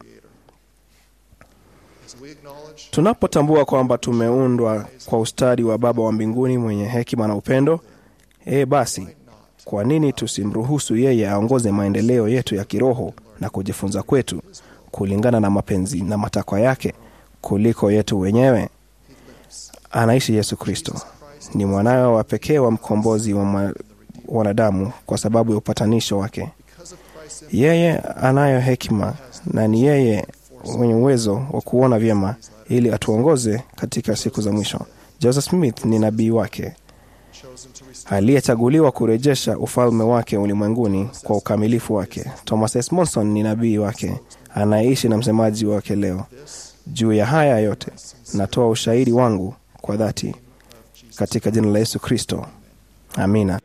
Tunapotambua kwamba tumeundwa kwa ustadi wa Baba wa mbinguni mwenye hekima na upendo, ee, basi kwa nini tusimruhusu yeye aongoze maendeleo yetu ya kiroho na kujifunza kwetu kulingana na mapenzi na matakwa yake kuliko yetu wenyewe? Anaishi Yesu Kristo, ni mwanawe wa pekee wa mkombozi wa wanadamu kwa sababu ya upatanisho wake. Yeye anayo hekima na ni yeye mwenye uwezo wa kuona vyema ili atuongoze katika siku za mwisho. Joseph Smith ni nabii wake aliyechaguliwa kurejesha ufalme wake ulimwenguni kwa ukamilifu wake. Thomas S. Monson ni nabii wake anayeishi na msemaji wake leo. Juu ya haya yote, natoa ushahidi wangu kwa dhati katika jina la Yesu Kristo, amina.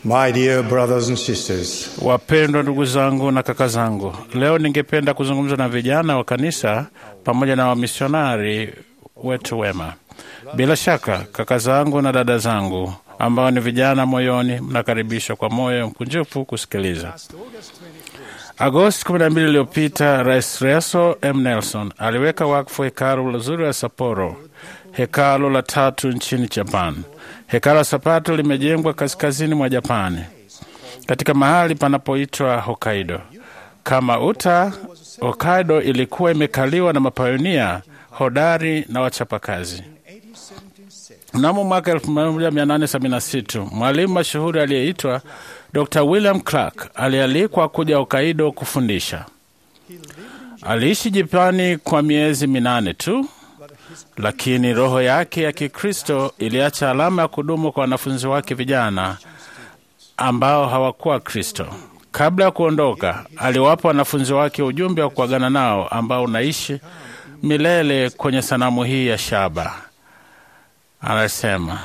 My dear brothers and sisters, Wapendwa ndugu zangu na kaka zangu, leo ningependa kuzungumza na vijana wa kanisa pamoja na wamisionari wetu wema. Bila shaka, kaka zangu na dada zangu ambao ni vijana moyoni, mnakaribishwa kwa moyo mkunjufu kusikiliza. Agosti 12 iliyopita, Rais Reso M. Nelson aliweka wakfu hekalu zuri la Sapporo, hekalu la tatu nchini Japan. Hekalu la Sapporo limejengwa kaskazini mwa Japani katika mahali panapoitwa Hokkaido. Kama uta, Hokkaido ilikuwa imekaliwa na mapayonia hodari na wachapakazi. Mnamo mwaka 1876 mwalimu mashuhuri aliyeitwa Dr. William Clark alialikwa kuja Hokkaido kufundisha. Aliishi Japani kwa miezi minane tu, lakini roho yake ya Kikristo iliacha alama ya kudumu kwa wanafunzi wake vijana ambao hawakuwa Kristo. Kabla ya kuondoka, aliwapa wanafunzi wake ujumbe wa kuagana nao ambao unaishi milele kwenye sanamu hii ya shaba. Anasema,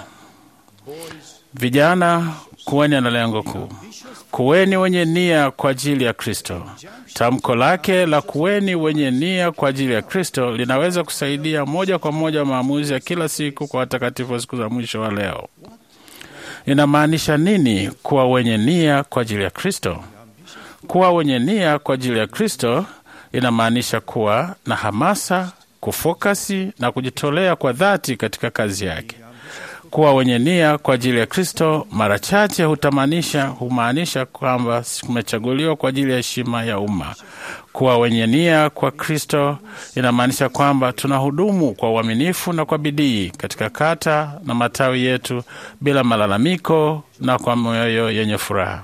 vijana, kuweni na lengo kuu, kuweni wenye nia kwa ajili ya Kristo. Tamko lake la kuweni wenye nia kwa ajili ya Kristo linaweza kusaidia moja kwa moja maamuzi ya kila siku kwa watakatifu wa siku za mwisho wa leo. Inamaanisha nini kuwa wenye nia kwa ajili ya Kristo? Kuwa wenye nia kwa ajili ya Kristo inamaanisha kuwa na hamasa, kufokasi na kujitolea kwa dhati katika kazi yake. Kuwa wenye nia kwa ajili ya Kristo mara chache hutamanisha humaanisha kwamba kumechaguliwa kwa ajili ya heshima ya umma. Kuwa wenye nia kwa Kristo inamaanisha kwamba tunahudumu kwa uaminifu na kwa bidii katika kata na matawi yetu bila malalamiko na kwa mioyo yenye furaha.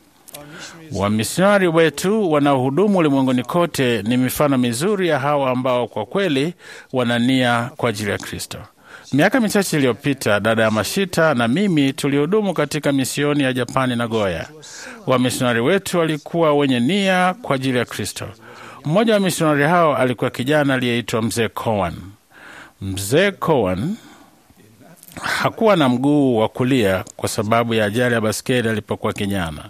Wamisionari wetu wanaohudumu ulimwenguni kote ni mifano mizuri ya hawa ambao kwa kweli wana nia kwa ajili ya Kristo. Miaka michache iliyopita, dada ya Mashita na mimi tulihudumu katika misioni ya Japani na Goya. Wamisionari wetu walikuwa wenye nia kwa ajili ya Kristo. Mmoja wa misionari hao alikuwa kijana aliyeitwa Mzee Cowan. Mzee Cowan hakuwa na mguu wa kulia kwa sababu ya ajali ya baskeli alipokuwa kijana.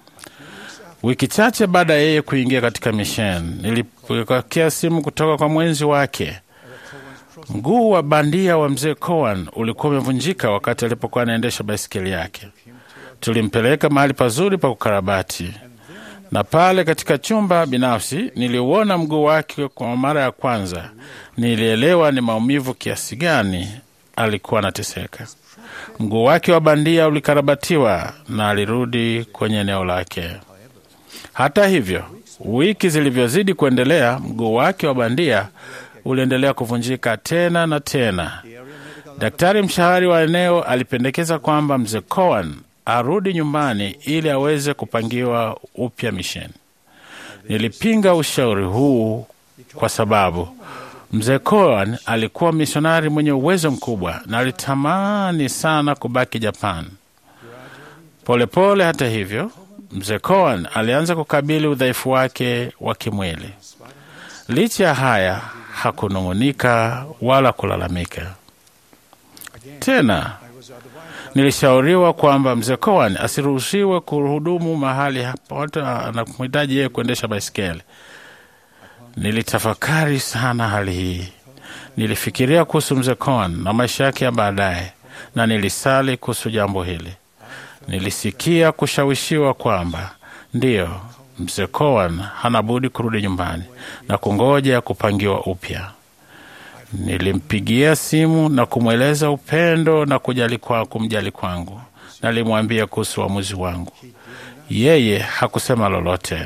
Wiki chache baada ya yeye kuingia katika misheni, nilipokea simu kutoka kwa mwenzi wake. Mguu wa bandia wa mzee Cowan ulikuwa umevunjika wakati alipokuwa anaendesha baisikeli yake. Tulimpeleka mahali pazuri pa kukarabati, na pale katika chumba binafsi niliuona mguu wake kwa mara ya kwanza. Nilielewa ni maumivu kiasi gani alikuwa anateseka. Mguu wake wa bandia ulikarabatiwa na alirudi kwenye eneo lake. Hata hivyo, wiki zilivyozidi kuendelea, mguu wake wa bandia uliendelea kuvunjika tena na tena. Daktari mshahari wa eneo alipendekeza kwamba mzee Cowan arudi nyumbani ili aweze kupangiwa upya misheni. Nilipinga ushauri huu kwa sababu mzee Cowan alikuwa misionari mwenye uwezo mkubwa na alitamani sana kubaki Japan. Polepole pole, hata hivyo, mzee Cowan alianza kukabili udhaifu wake wa kimwili. Licha ya haya, hakunung'unika wala kulalamika tena. Nilishauriwa kwamba mzee Cowan asiruhusiwe kuhudumu mahali hapo hata anamhitaji yeye kuendesha baisikeli. Nilitafakari sana hali hii, nilifikiria kuhusu mzee Cowan na maisha yake ya baadaye, na nilisali kuhusu jambo hili. Nilisikia kushawishiwa kwamba ndiyo, mzee Cowan hana budi kurudi nyumbani na kungoja kupangiwa upya. Nilimpigia simu na kumweleza upendo na kujali kwa kumjali kwangu. Nalimwambia kuhusu uamuzi wangu. Yeye hakusema lolote.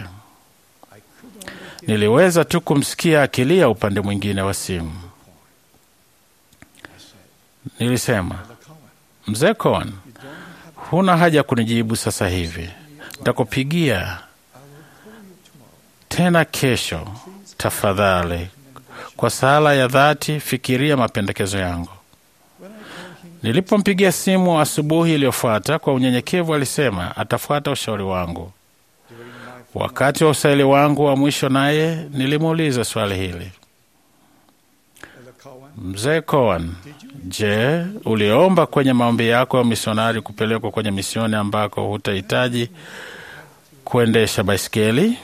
Niliweza tu kumsikia akilia upande mwingine wa simu. Nilisema, mzee Cohen, huna haja kunijibu sasa hivi, nitakupigia tena kesho. Tafadhali, kwa sala ya dhati, fikiria mapendekezo yangu. Nilipompigia simu asubuhi iliyofuata, kwa unyenyekevu alisema atafuata ushauri wangu. Wakati wa usaili wangu wa mwisho naye nilimuuliza swali hili: Mzee Cohen, je, uliomba kwenye maombi yako ya misionari kupelekwa kwenye misioni ambako hutahitaji kuendesha baisikeli?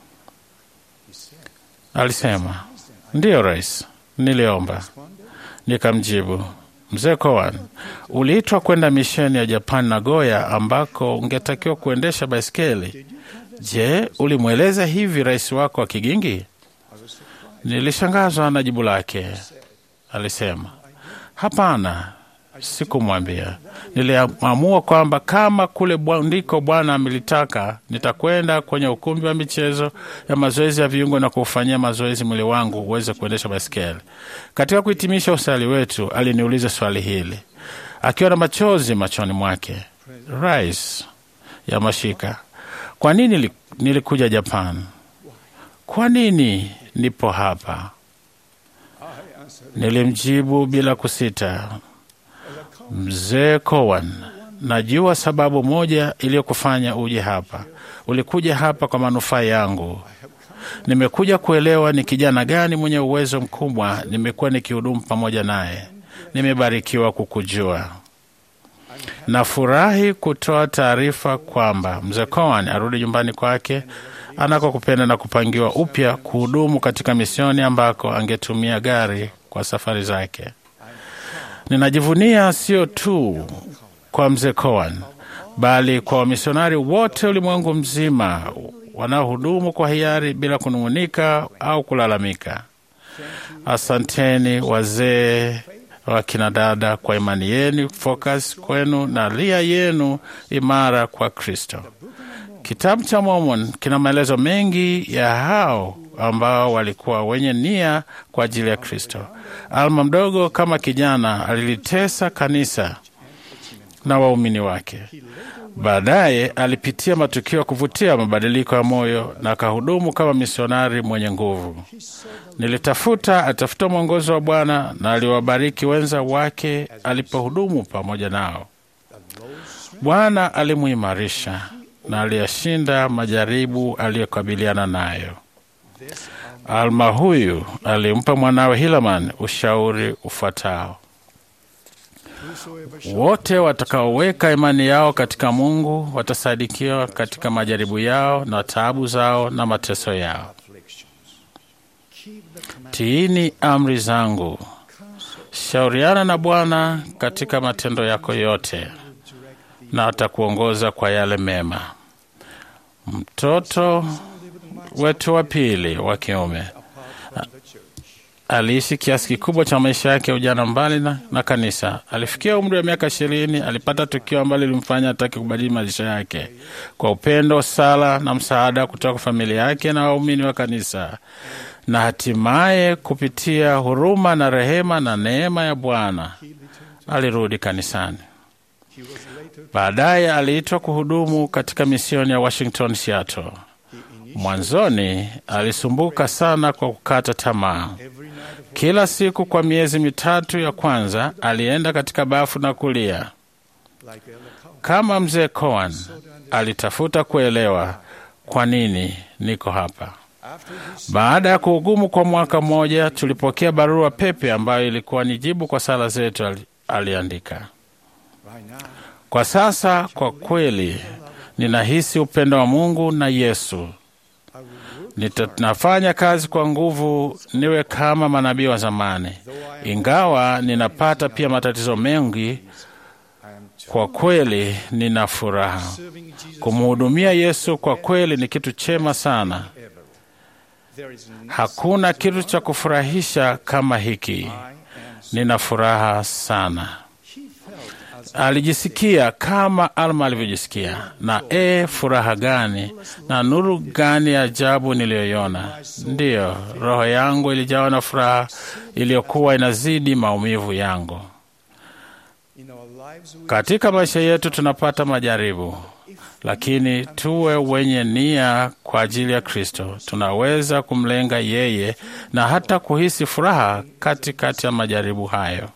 Alisema, ndiyo rais, niliomba. Nikamjibu, Mzee Cohen, uliitwa kwenda misheni ya Japan Nagoya ambako ungetakiwa kuendesha baisikeli. Je, ulimweleza hivi rais wako wa Kigingi? Nilishangazwa na jibu lake. Alisema, hapana, sikumwambia. Niliamua kwamba kama kule bwa- ndiko Bwana amelitaka, nitakwenda kwenye ukumbi wa michezo ya mazoezi ya viungo na kuufanyia mazoezi mwili wangu uweze kuendesha baiskeli. Katika kuhitimisha usali wetu, aliniuliza swali hili akiwa na machozi machoni mwake, Rais Yamashika, kwa nini nili- nilikuja Japan? Kwa nini nipo hapa? Nilimjibu bila kusita, Mzee Cowan, najua sababu moja iliyokufanya uje hapa. Ulikuja hapa kwa manufaa yangu. Nimekuja kuelewa ni kijana gani mwenye uwezo mkubwa nimekuwa nikihudumu pamoja naye. Nimebarikiwa kukujua. Nafurahi kutoa taarifa kwamba mzee Cowan arudi nyumbani kwake anako kupenda na kupangiwa upya kuhudumu katika misioni ambako angetumia gari kwa safari zake. Ninajivunia sio tu kwa mzee Cowan bali kwa wamisionari wote ulimwengu mzima wanaohudumu kwa hiari bila kunung'unika au kulalamika. Asanteni wazee wa kina dada kwa imani yenu, focus kwenu na ria yenu imara kwa Kristo. Kitabu cha Mormon kina maelezo mengi ya hao ambao walikuwa wenye nia kwa ajili ya Kristo. Alma mdogo kama kijana alilitesa kanisa na waumini wake. Baadaye alipitia matukio ya kuvutia mabadiliko ya moyo na akahudumu kama misionari mwenye nguvu. Nilitafuta atafuta mwongozo wa Bwana na aliwabariki wenza wake alipohudumu pamoja nao. Bwana alimuimarisha na aliyashinda majaribu aliyokabiliana nayo. Alma huyu alimpa mwanawe Hilaman ushauri ufuatao: wote watakaoweka imani yao katika Mungu watasaidikiwa katika majaribu yao na taabu zao na mateso yao. Tiini amri zangu, shauriana na Bwana katika matendo yako yote, na atakuongoza kwa yale mema. Mtoto wetu wa pili wa kiume aliishi kiasi kikubwa cha maisha yake ya ujana mbali na, na kanisa. Alifikia umri wa miaka ishirini, alipata tukio ambalo lilimfanya atake kubadili maisha yake. Kwa upendo, sala na msaada kutoka kwa familia yake na waumini wa kanisa, na hatimaye kupitia huruma na rehema na neema ya Bwana alirudi kanisani. Baadaye aliitwa kuhudumu katika misioni ya Washington, Seattle. Mwanzoni alisumbuka sana kwa kukata tamaa. Kila siku kwa miezi mitatu ya kwanza alienda katika bafu na kulia. Kama mzee Cohen, alitafuta kuelewa kwa nini niko hapa. Baada ya kuhugumu kwa mwaka mmoja, tulipokea barua pepe ambayo ilikuwa ni jibu kwa sala zetu. ali- Aliandika, kwa sasa kwa kweli ninahisi upendo wa Mungu na Yesu. Nita- Nafanya kazi kwa nguvu niwe kama manabii wa zamani, ingawa ninapata pia matatizo mengi. Kwa kweli nina furaha. Kumhudumia Yesu kwa kweli ni kitu chema sana. Hakuna kitu cha kufurahisha kama hiki. Nina furaha sana. Alijisikia kama Alma alivyojisikia, na e, furaha gani na nuru gani ya ajabu niliyoiona! Ndiyo, roho yangu ilijawa na furaha iliyokuwa inazidi maumivu yangu. Katika maisha yetu tunapata majaribu, lakini tuwe wenye nia kwa ajili ya Kristo. Tunaweza kumlenga yeye na hata kuhisi furaha katikati ya majaribu hayo.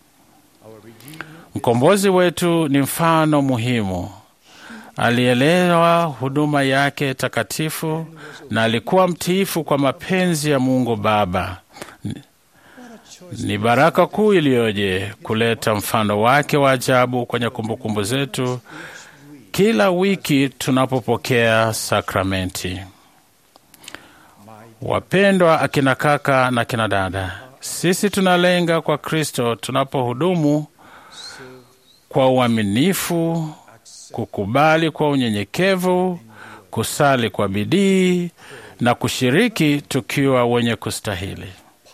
Mkombozi wetu ni mfano muhimu. Alielewa huduma yake takatifu na alikuwa mtiifu kwa mapenzi ya Mungu Baba. Ni baraka kuu iliyoje kuleta mfano wake wa ajabu kwenye kumbukumbu zetu kila wiki tunapopokea sakramenti. Wapendwa akina kaka na kina dada, sisi tunalenga kwa Kristo tunapohudumu kwa uaminifu, kukubali kwa unyenyekevu, kusali kwa bidii na kushiriki tukiwa wenye kustahili.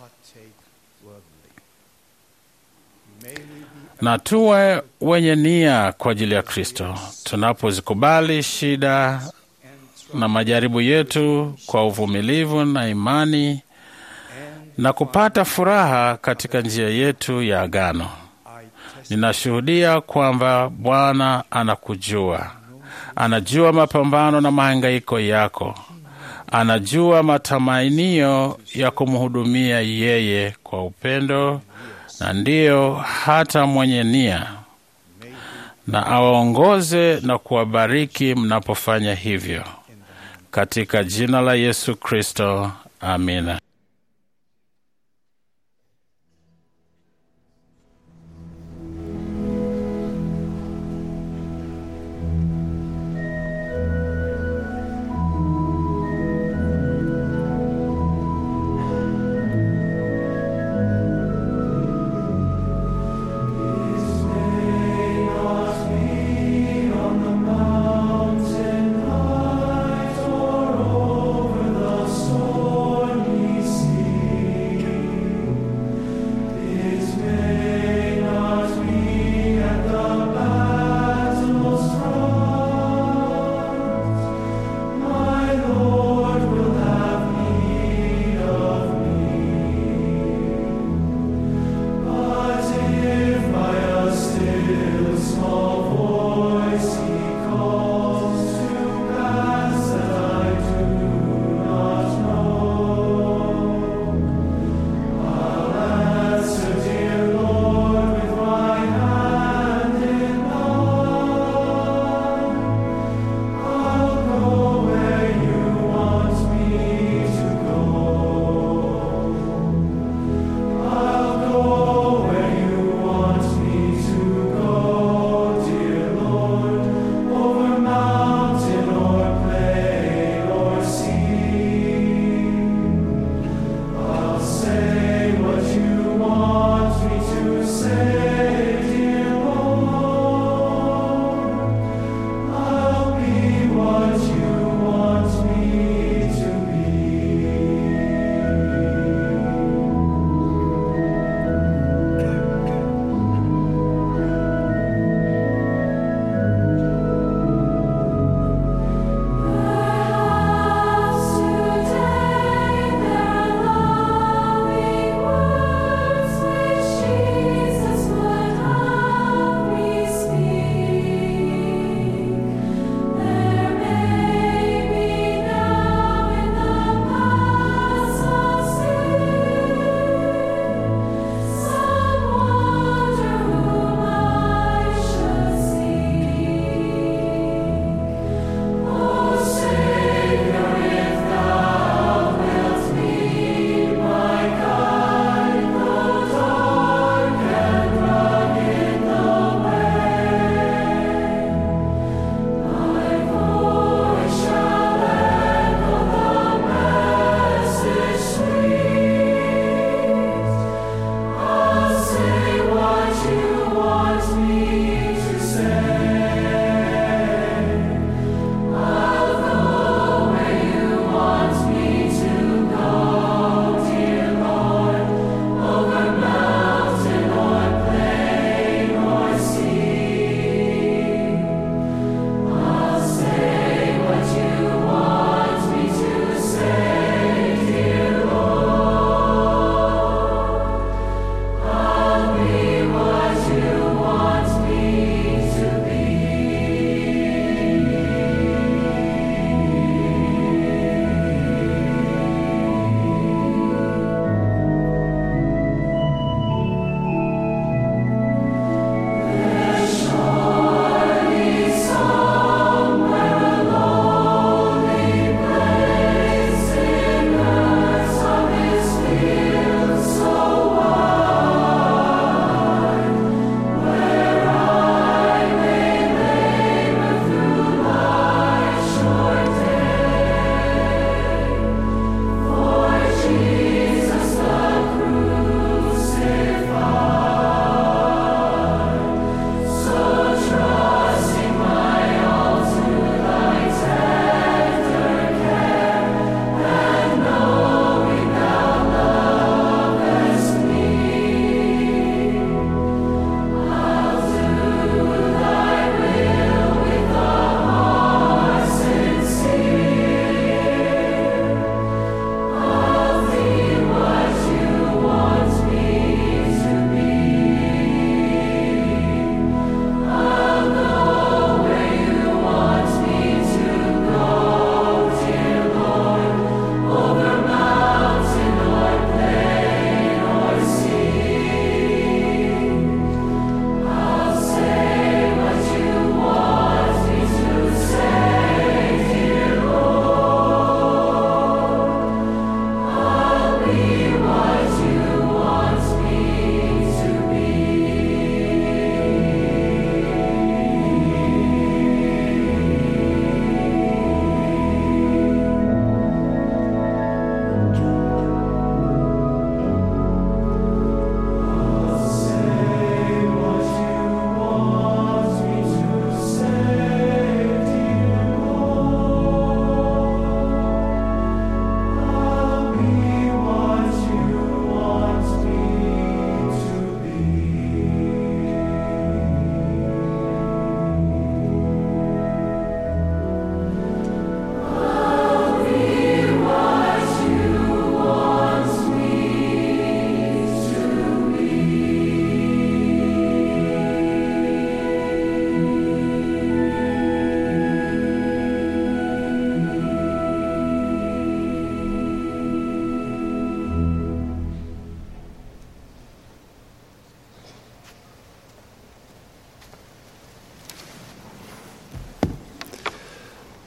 na tuwe wenye nia kwa ajili ya Kristo tunapozikubali shida na majaribu yetu kwa uvumilivu na imani na kupata furaha katika njia yetu ya agano. Ninashuhudia kwamba Bwana anakujua, anajua mapambano na mahangaiko yako, anajua matamanio ya kumhudumia yeye kwa upendo na ndiyo hata mwenye nia, na awaongoze na kuwabariki mnapofanya hivyo, katika jina la Yesu Kristo, amina. Mountain height or over the stormy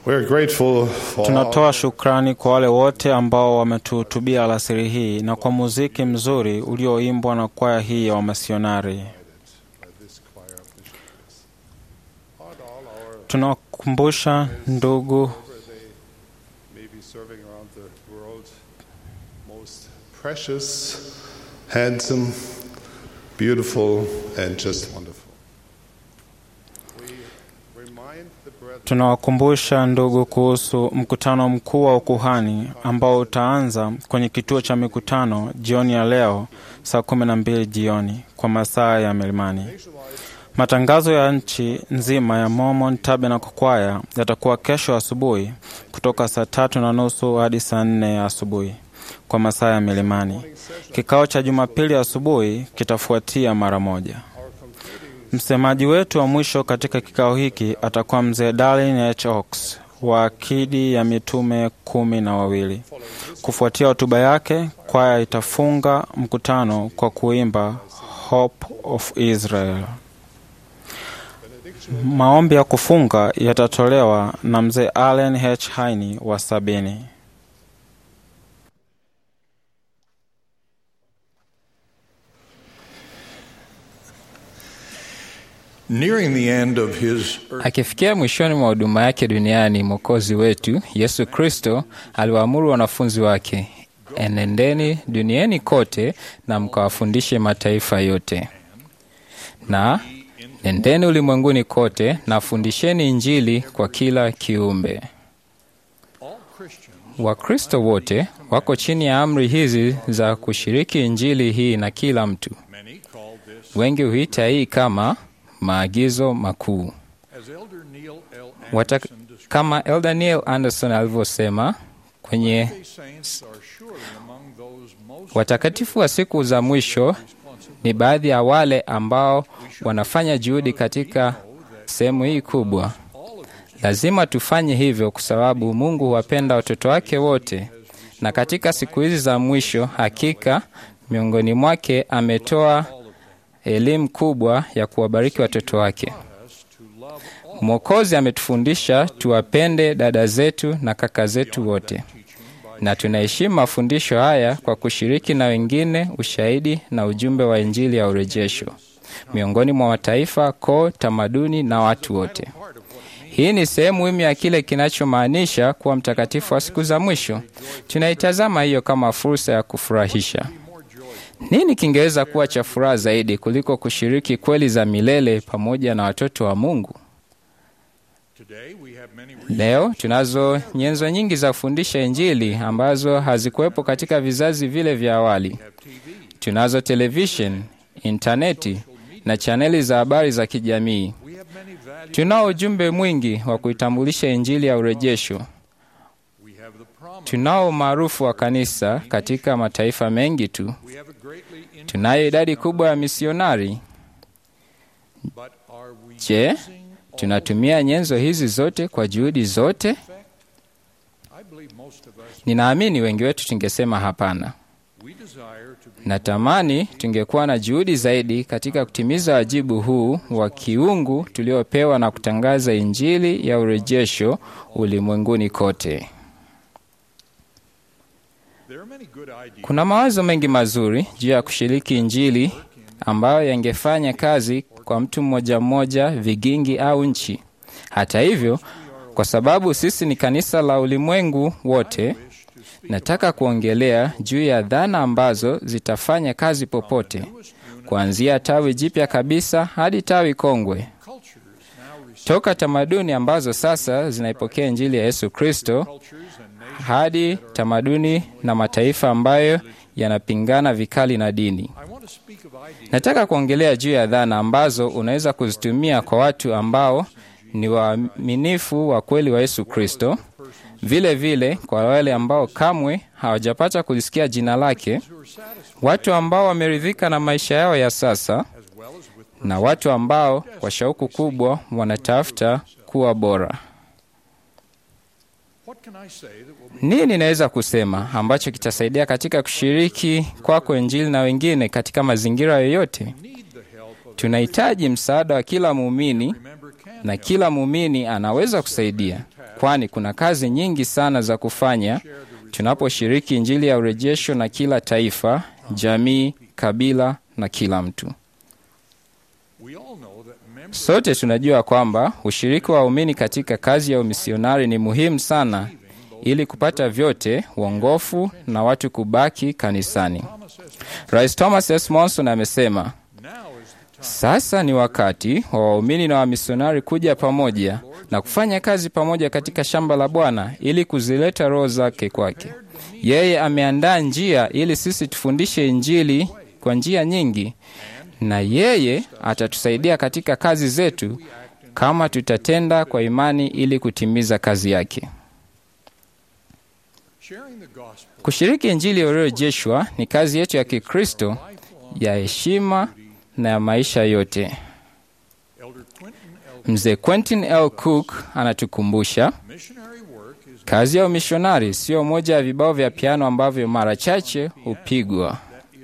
We're grateful for all Tunatoa shukrani kwa wale wote ambao wametuhutubia alasiri hii na kwa muziki mzuri ulioimbwa na kwaya hii ya wamasionari. Tunawakumbusha ndugu maybe serving around the world most precious, handsome, beautiful, and just wonderful. We remind the brethren Tunawakumbusha ndugu kuhusu mkutano mkuu wa ukuhani ambao utaanza kwenye kituo cha mikutano jioni ya leo saa kumi na mbili jioni kwa masaa ya milimani. Matangazo ya nchi nzima ya Mormon Tabernacle Choir yatakuwa kesho asubuhi kutoka saa tatu na nusu hadi saa nne ya asubuhi kwa masaa ya milimani. Kikao cha Jumapili asubuhi kitafuatia mara moja. Msemaji wetu wa mwisho katika kikao hiki atakuwa mzee Darlin H. Oaks wa akidi ya mitume kumi na wawili. Kufuatia hotuba yake, kwaya itafunga mkutano kwa kuimba Hope of Israel. Maombi ya kufunga yatatolewa na mzee Allen H. Haini wa sabini. Nearing the end of his Akifikia mwishoni mwa huduma yake duniani, Mwokozi wetu Yesu Kristo aliwaamuru wanafunzi wake, enendeni duniani kote na mkawafundishe mataifa yote, na nendeni ulimwenguni kote na fundisheni Injili kwa kila kiumbe. Wakristo wote wako chini ya amri hizi za kushiriki Injili hii na kila mtu. Wengi huita hii kama maagizo makuu. as Elder Neil L. Wata, kama Elder Neil Anderson alivyosema kwenye saints are surely among those most watakatifu wa siku za mwisho ni baadhi ya wale ambao wanafanya juhudi katika sehemu hii kubwa. Lazima tufanye hivyo kwa sababu Mungu huwapenda watoto wake wote, na katika siku hizi za mwisho, hakika miongoni mwake ametoa elimu kubwa ya kuwabariki watoto wake. Mwokozi ametufundisha tuwapende dada zetu na kaka zetu wote, na tunaheshimu mafundisho haya kwa kushiriki na wengine ushahidi na ujumbe wa Injili ya urejesho miongoni mwa mataifa, koo, tamaduni na watu wote. Hii ni sehemu muhimu ya kile kinachomaanisha kuwa mtakatifu wa siku za mwisho. Tunaitazama hiyo kama fursa ya kufurahisha. Nini kingeweza kuwa cha furaha zaidi kuliko kushiriki kweli za milele pamoja na watoto wa Mungu? Leo tunazo nyenzo nyingi za kufundisha Injili ambazo hazikuwepo katika vizazi vile vya awali. Tunazo television, intaneti na chaneli za habari za kijamii. Tunao ujumbe mwingi wa kuitambulisha Injili ya urejesho. Tunao umaarufu wa kanisa katika mataifa mengi tu. Tunayo idadi kubwa ya misionari. Je, tunatumia nyenzo hizi zote kwa juhudi zote? Ninaamini wengi wetu tungesema hapana. Natamani tungekuwa na juhudi zaidi katika kutimiza wajibu huu wa kiungu tuliopewa na kutangaza Injili ya urejesho ulimwenguni kote. Kuna mawazo mengi mazuri juu ya kushiriki Injili ambayo yangefanya kazi kwa mtu mmoja mmoja, vigingi au nchi. Hata hivyo, kwa sababu sisi ni kanisa la ulimwengu wote, nataka kuongelea juu ya dhana ambazo zitafanya kazi popote, kuanzia tawi jipya kabisa hadi tawi kongwe, toka tamaduni ambazo sasa zinaipokea Injili ya Yesu Kristo hadi tamaduni na mataifa ambayo yanapingana vikali na dini. Nataka kuongelea juu ya dhana ambazo unaweza kuzitumia kwa watu ambao ni waaminifu wa kweli wa Yesu Kristo, vile vile kwa wale ambao kamwe hawajapata kulisikia jina lake, watu ambao wameridhika na maisha yao ya sasa, na watu ambao kwa shauku kubwa wanatafuta kuwa bora. Nini naweza kusema ambacho kitasaidia katika kushiriki kwako Injili na wengine katika mazingira yoyote? Tunahitaji msaada wa kila muumini na kila muumini anaweza kusaidia. kwani kuna kazi nyingi sana za kufanya tunaposhiriki Injili ya urejesho na kila taifa, jamii, kabila na kila mtu. Sote tunajua kwamba ushiriki wa waumini katika kazi ya umisionari ni muhimu sana ili kupata vyote, uongofu na watu kubaki kanisani. Rais Thomas S. Monson amesema, sasa ni wakati wa waumini na wamisionari kuja pamoja na kufanya kazi pamoja katika shamba la Bwana ili kuzileta roho zake kwake. Yeye ameandaa njia ili sisi tufundishe Injili kwa njia nyingi, na yeye atatusaidia katika kazi zetu kama tutatenda kwa imani ili kutimiza kazi yake. Kushiriki Injili iliyorejeshwa ni kazi yetu ya Kikristo ya heshima na ya maisha yote. Mzee Quentin L. Cook anatukumbusha kazi ya umishonari sio moja ya vibao vya piano ambavyo mara chache hupigwa.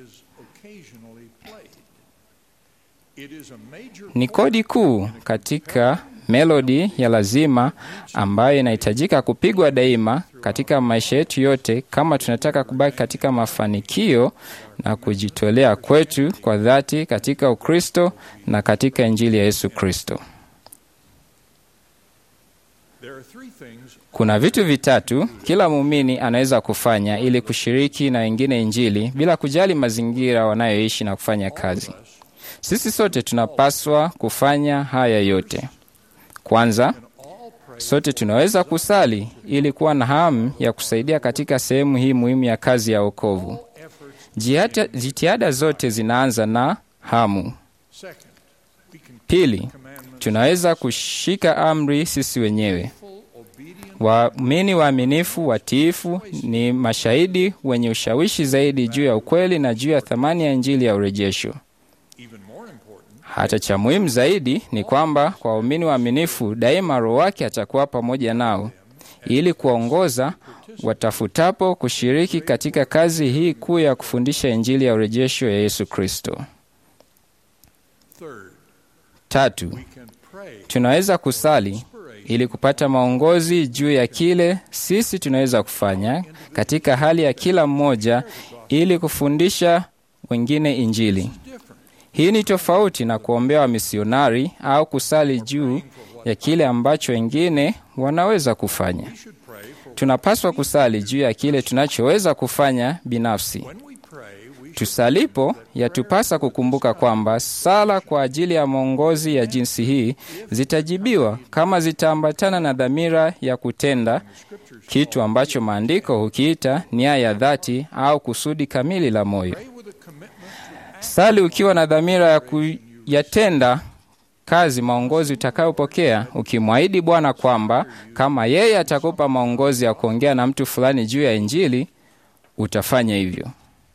Ni kodi kuu katika melodi ya lazima ambayo inahitajika kupigwa daima katika maisha yetu yote, kama tunataka kubaki katika mafanikio na kujitolea kwetu kwa dhati katika Ukristo na katika Injili ya Yesu Kristo. Kuna vitu vitatu kila muumini anaweza kufanya ili kushiriki na wengine Injili bila kujali mazingira wanayoishi na kufanya kazi. Sisi sote tunapaswa kufanya haya yote. Kwanza, sote tunaweza kusali ili kuwa na hamu ya kusaidia katika sehemu hii muhimu ya kazi ya wokovu. Jitihada zote zinaanza na hamu. Pili, tunaweza kushika amri sisi wenyewe. Waamini waaminifu watiifu ni mashahidi wenye ushawishi zaidi juu ya ukweli na juu ya thamani ya Injili ya urejesho. Hata cha muhimu zaidi ni kwamba kwa waumini waaminifu daima Roho wake atakuwa pamoja nao ili kuwaongoza watafutapo kushiriki katika kazi hii kuu ya kufundisha Injili ya urejesho ya Yesu Kristo. Tatu, tunaweza kusali ili kupata maongozi juu ya kile sisi tunaweza kufanya katika hali ya kila mmoja ili kufundisha wengine Injili. Hii ni tofauti na kuombea wamisionari au kusali juu ya kile ambacho wengine wanaweza kufanya. Tunapaswa kusali juu ya kile tunachoweza kufanya binafsi. Tusalipo, yatupasa kukumbuka kwamba sala kwa ajili ya maongozi ya jinsi hii zitajibiwa kama zitaambatana na dhamira ya kutenda kitu ambacho maandiko hukiita nia ya dhati au kusudi kamili la moyo. Sali ukiwa na dhamira ya kuyatenda kazi maongozi utakayopokea, ukimwahidi Bwana kwamba kama yeye atakupa maongozi ya kuongea na mtu fulani juu ya Injili, utafanya hivyo.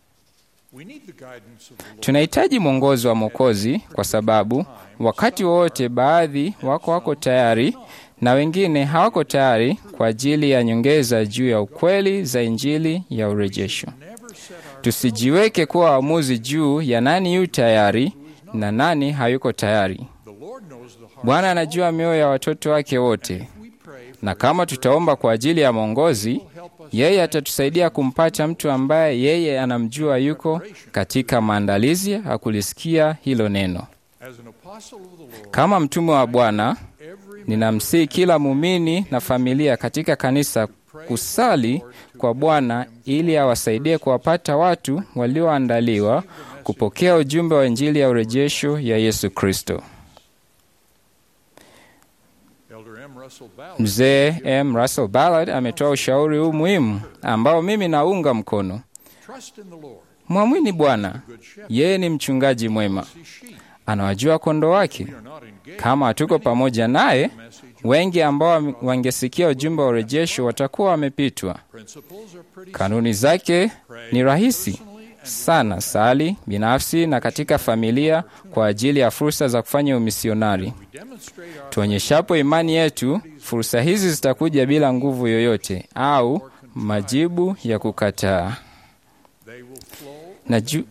Tunahitaji mwongozi wa Mwokozi kwa sababu wakati wowote baadhi wako wako tayari na wengine hawako tayari kwa ajili ya nyongeza juu ya ukweli za Injili ya urejesho. Tusijiweke kuwa waamuzi juu ya nani yu tayari na nani hayuko tayari. Bwana anajua mioyo ya watoto wake wote, na kama tutaomba kwa ajili ya mwongozi, yeye atatusaidia kumpata mtu ambaye yeye anamjua yuko katika maandalizi ya kulisikia hilo neno. Kama mtume wa Bwana, ninamsihi kila muumini na familia katika kanisa kusali kwa Bwana ili awasaidie kuwapata watu walioandaliwa kupokea ujumbe wa Injili ya urejesho ya Yesu Kristo. Mzee M. Russell Ballard ametoa ushauri huu muhimu ambao mimi naunga mkono. Mwamini Bwana, yeye ni mchungaji mwema, anawajua kondoo wake. Kama hatuko pamoja naye, wengi ambao wangesikia ujumbe wa urejesho watakuwa wamepitwa. Kanuni zake ni rahisi sana: sali binafsi na katika familia kwa ajili ya fursa za kufanya umisionari. Tuonyeshapo imani yetu, fursa hizi zitakuja bila nguvu yoyote au majibu ya kukataa, na ju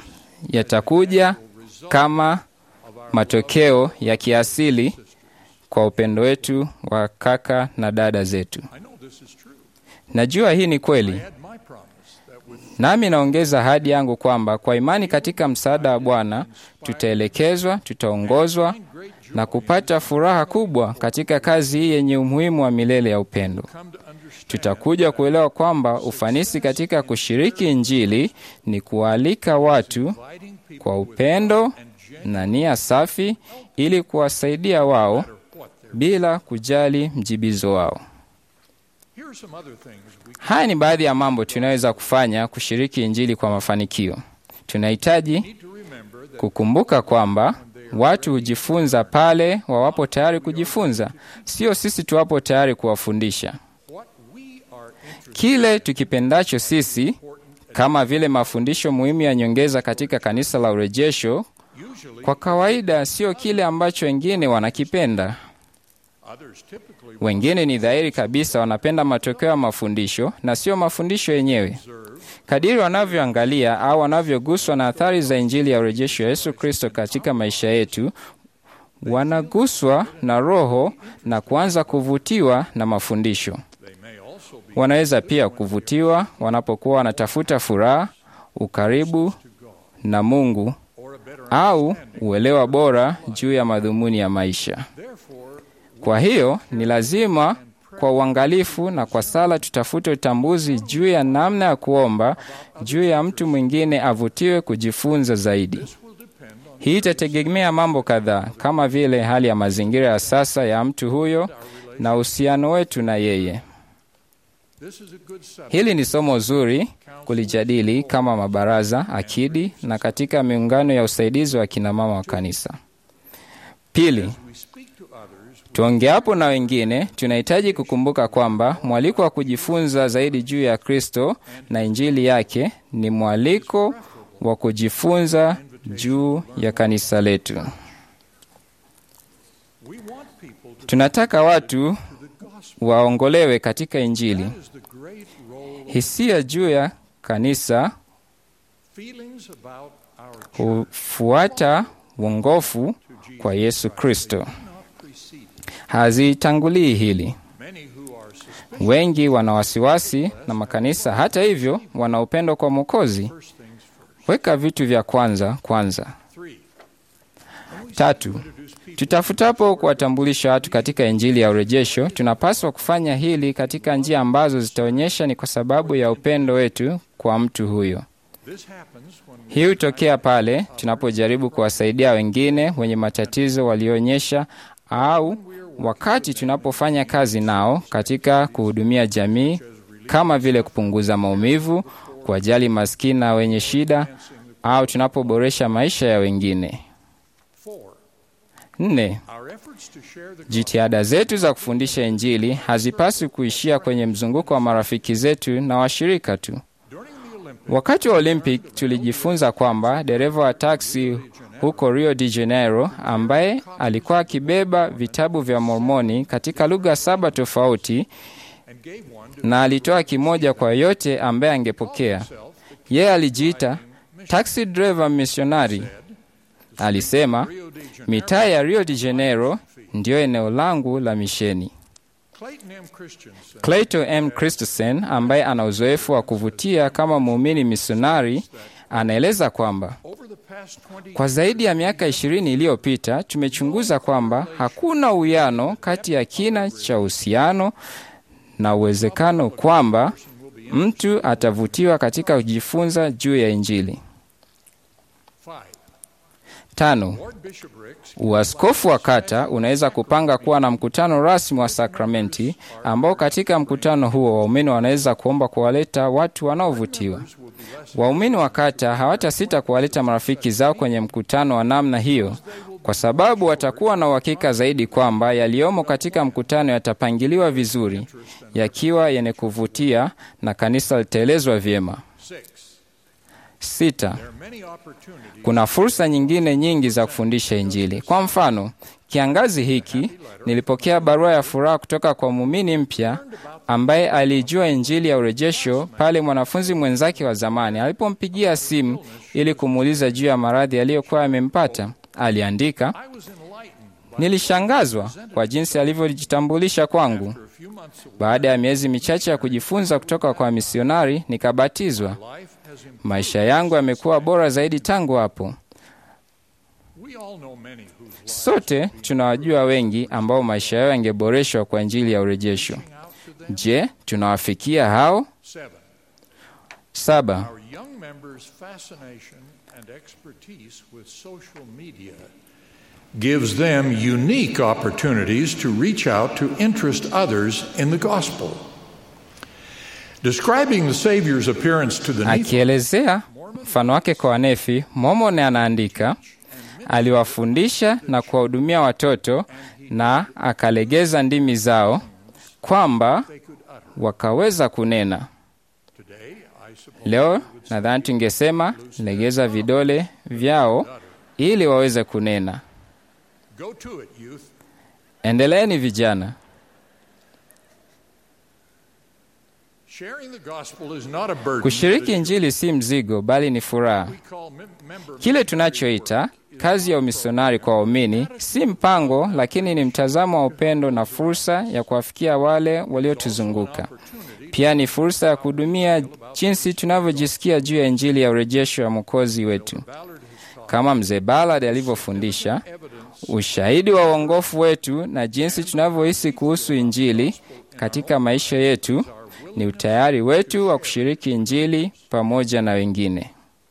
yatakuja kama matokeo ya kiasili kwa upendo wetu wa kaka na dada zetu. Najua hii ni kweli, nami naongeza ahadi yangu kwamba kwa imani katika msaada wa Bwana tutaelekezwa, tutaongozwa na kupata furaha kubwa katika kazi hii yenye umuhimu wa milele ya upendo. Tutakuja kuelewa kwamba ufanisi katika kushiriki Injili ni kuwaalika watu kwa upendo na nia safi ili kuwasaidia wao bila kujali mjibizo wao. Haya ni baadhi ya mambo tunaweza kufanya kushiriki Injili kwa mafanikio. Tunahitaji kukumbuka kwamba watu hujifunza pale wawapo tayari kujifunza, sio sisi tuwapo tayari kuwafundisha. Kile tukipendacho sisi, kama vile mafundisho muhimu ya nyongeza katika kanisa la urejesho, kwa kawaida sio kile ambacho wengine wanakipenda. Wengine ni dhahiri kabisa wanapenda matokeo ya mafundisho na sio mafundisho yenyewe. Kadiri wanavyoangalia au wanavyoguswa na athari za Injili ya urejesho ya Yesu Kristo katika maisha yetu, wanaguswa na Roho na kuanza kuvutiwa na mafundisho. Wanaweza pia kuvutiwa wanapokuwa wanatafuta furaha, ukaribu na Mungu au uelewa bora juu ya madhumuni ya maisha. Kwa hiyo ni lazima kwa uangalifu na kwa sala tutafute utambuzi juu ya namna ya kuomba juu ya mtu mwingine avutiwe kujifunza zaidi. Hii itategemea mambo kadhaa kama vile hali ya mazingira ya sasa ya mtu huyo na uhusiano wetu na yeye. Hili ni somo zuri kulijadili kama mabaraza, akidi na katika miungano ya usaidizi wa kinamama wa kanisa. Pili, tuongeapo na wengine, tunahitaji kukumbuka kwamba mwaliko wa kujifunza zaidi juu ya Kristo na Injili yake ni mwaliko wa kujifunza juu ya kanisa letu. Tunataka watu waongolewe katika Injili. Hisia juu ya kanisa hufuata uongofu kwa Yesu Kristo, hazitangulii hili. Wengi wana wasiwasi na makanisa, hata hivyo wana upendo kwa Mwokozi. Weka vitu vya kwanza kwanza. Tatu, tutafutapo kuwatambulisha watu katika Injili ya urejesho, tunapaswa kufanya hili katika njia ambazo zitaonyesha ni kwa sababu ya upendo wetu kwa mtu huyo. Hii hutokea pale tunapojaribu kuwasaidia wengine wenye matatizo walioonyesha, au wakati tunapofanya kazi nao katika kuhudumia jamii, kama vile kupunguza maumivu, kuwajali maskini na wenye shida, au tunapoboresha maisha ya wengine. Nne, jitihada zetu za kufundisha Injili hazipaswi kuishia kwenye mzunguko wa marafiki zetu na washirika tu. Wakati wa Olympic tulijifunza kwamba dereva wa taksi huko Rio de Janeiro ambaye alikuwa akibeba vitabu vya Mormoni katika lugha saba tofauti na alitoa kimoja kwa yote ambaye angepokea. Yeye alijiita taxi driver missionary. Alisema mitaa ya Rio de Janeiro ndiyo eneo langu la misheni. Clayton M. Christensen ambaye ana uzoefu wa kuvutia kama muumini misionari anaeleza kwamba kwa zaidi ya miaka ishirini iliyopita tumechunguza kwamba hakuna uwiano kati ya kina cha uhusiano na uwezekano kwamba mtu atavutiwa katika kujifunza juu ya Injili. Tano, uaskofu wa kata unaweza kupanga kuwa na mkutano rasmi wa sakramenti ambao katika mkutano huo waumini wanaweza kuomba kuwaleta watu wanaovutiwa. Waumini wa kata hawatasita kuwaleta marafiki zao kwenye mkutano wa namna hiyo, kwa sababu watakuwa na uhakika zaidi kwamba yaliyomo katika mkutano yatapangiliwa vizuri, yakiwa yenye kuvutia na kanisa litaelezwa vyema. Sita, kuna fursa nyingine nyingi za kufundisha Injili. Kwa mfano, kiangazi hiki nilipokea barua ya furaha kutoka kwa muumini mpya ambaye alijua Injili ya urejesho pale mwanafunzi mwenzake wa zamani alipompigia simu ili kumuuliza juu ya maradhi aliyokuwa yamempata. Aliandika, Nilishangazwa kwa jinsi alivyojitambulisha kwangu. Baada ya miezi michache ya kujifunza kutoka kwa misionari, nikabatizwa. Maisha yangu yamekuwa bora zaidi tangu hapo. Sote tunawajua wengi ambao maisha yao yangeboreshwa kwa Injili ya urejesho. Je, tunawafikia hao? Saba. Our young members' fascination and expertise with social media gives them unique opportunities to reach out to interest others in the gospel. Describing the Savior's appearance to the Nephilim, Akielezea mfano wake kwa Wanefi, Mormone anaandika, aliwafundisha na kuwahudumia watoto na akalegeza ndimi zao kwamba wakaweza kunena. Leo nadhani tungesema legeza vidole vyao ili waweze kunena. go to it, youth. Endeleeni vijana. Sharing the gospel is not a burden. Kushiriki Injili si mzigo, bali ni furaha. We call mem- member Kile tunachoita kazi ya umisionari kwa waumini si mpango, lakini ni mtazamo wa upendo na fursa ya kuwafikia wale waliotuzunguka. Pia ni fursa ya kuhudumia jinsi tunavyojisikia juu ya Injili ya urejesho wa Mwokozi wetu. Kama mzee Ballard alivyofundisha, ushahidi wa uongofu wetu na jinsi tunavyohisi kuhusu Injili katika maisha yetu ni utayari wetu wa kushiriki Injili pamoja na wengine.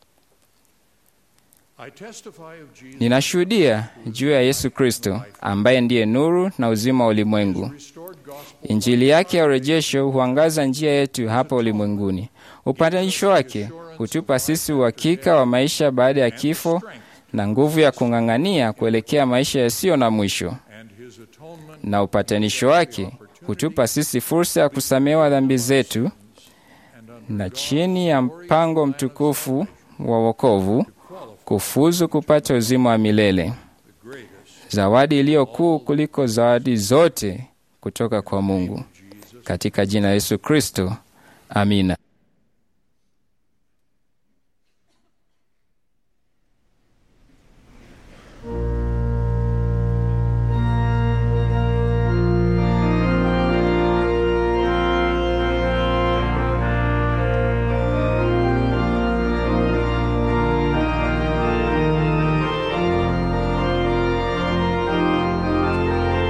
I testify of Jesus Ninashuhudia juu ya Yesu Kristo ambaye ndiye nuru na uzima wa ulimwengu. Injili yake ya urejesho huangaza njia yetu hapa ulimwenguni. Upatanisho wake hutupa sisi uhakika wa maisha baada ya kifo na nguvu ya kung'ang'ania kuelekea maisha yasiyo na mwisho. Na upatanisho wake hutupa sisi fursa ya kusamehewa dhambi zetu, na chini ya mpango mtukufu wa wokovu kufuzu kupata uzima wa milele, zawadi iliyo kuu kuliko zawadi zote kutoka kwa Mungu. Katika jina la Yesu Kristo, amina.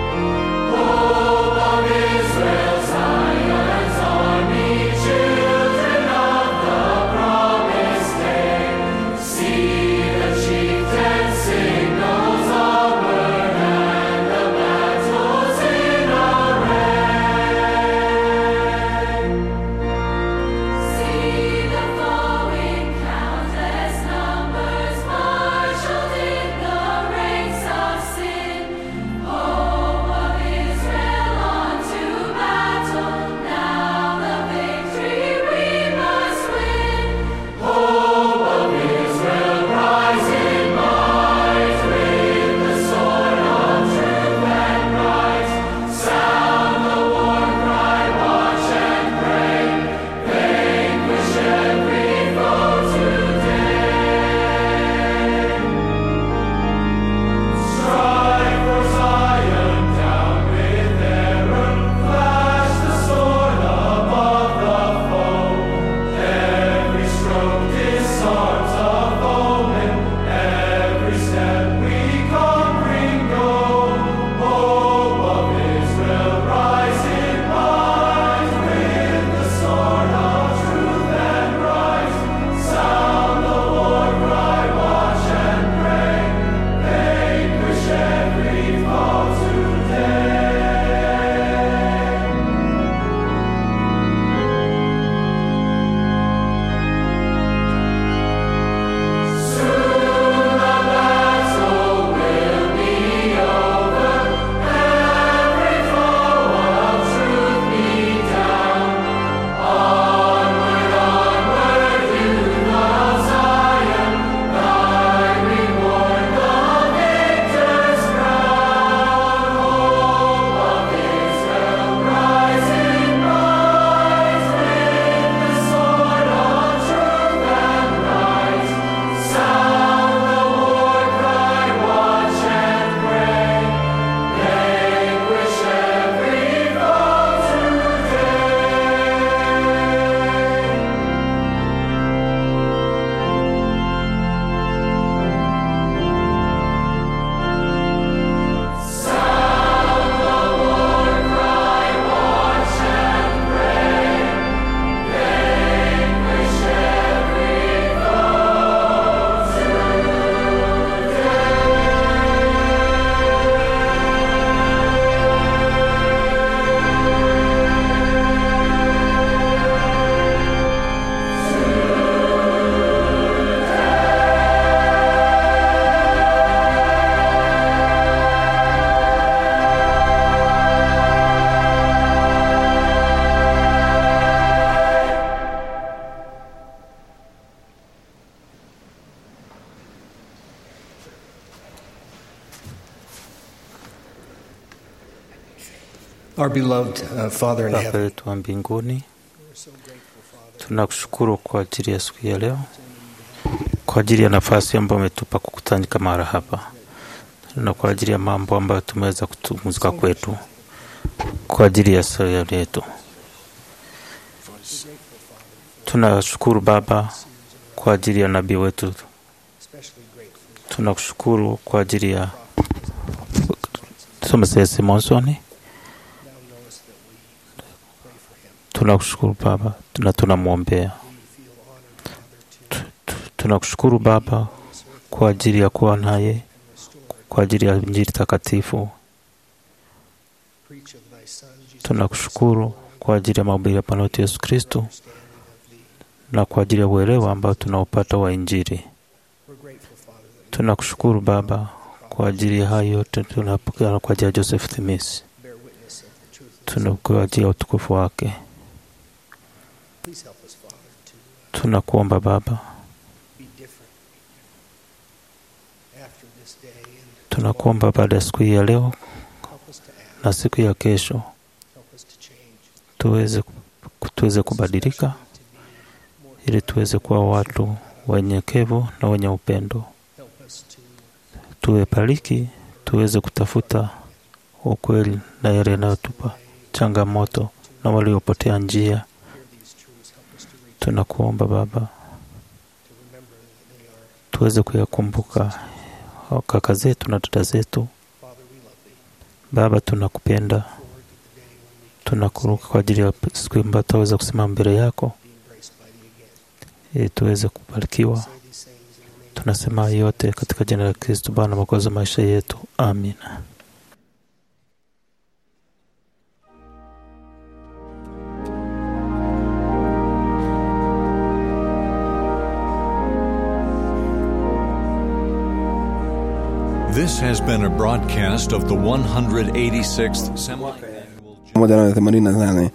Israel, Zion's army, children. Our beloved uh, Father in Baba heaven, yetu wa mbinguni, tunakushukuru kwa ajili ya siku ya leo, kwa ajili ya nafasi ambayo umetupa kukutanika mara hapa, na kwa ajili ya mambo ambayo tumeweza kutumuzika kwetu, kwa ajili ya sayari yetu. Tunashukuru Baba kwa ajili ya nabii wetu, tunakushukuru kwa ajili ya Thomas Simonsoni. Tunakushukuru Baba na tunamwombea. Tu- tu- Tunakushukuru Baba kwa ajili ya kuwa naye, kwa ajili ya Injili takatifu. Tunakushukuru kwa ajili ya mahubiri ya Bwana wetu Yesu Kristo na kwa ajili ya uelewa ambao tunaopata wa Injili. Tunakushukuru Baba kwa ajili ya hayo yote tunapokea kwa ajili ya Joseph Thimis, tuna kwa ajili ya utukufu wake. Tunakuomba Baba, tunakuomba baada ya siku hii ya leo na siku ya kesho tuweze, tuweze kubadilika ili tuweze kuwa watu wenyekevu na wenye upendo. Tuwe pariki, tuweze kutafuta ukweli na yale yanayotupa changamoto na waliopotea njia. Tunakuomba Baba, tuweze kuyakumbuka hao kaka zetu na dada zetu. Baba, tunakupenda, tunakuruka kwa ajili ya siku ambayo tutaweza kusimama mbele yako ili tuweze kubarikiwa. Tunasema yote katika jina la Kristo Bwana mwokozi wa maisha yetu, amina. This has been a broadcast of the 186th semi. moja na themanini na nane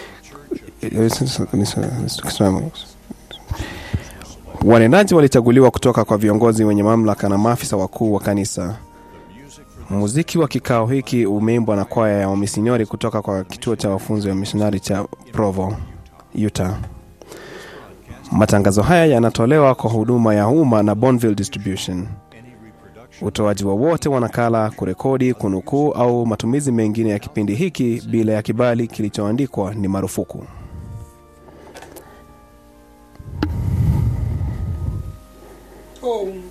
wanenaji walichaguliwa kutoka kwa viongozi wenye mamlaka na maafisa wakuu wa kanisa muziki wa kikao hiki umeimbwa na kwaya ya wamisionari kutoka kwa kituo cha wafunzi wa misionari cha provo utah matangazo haya yanatolewa kwa huduma ya umma na bonville distribution utoaji wowote wa nakala kurekodi kunukuu au matumizi mengine ya kipindi hiki bila ya kibali kilichoandikwa ni marufuku Oh,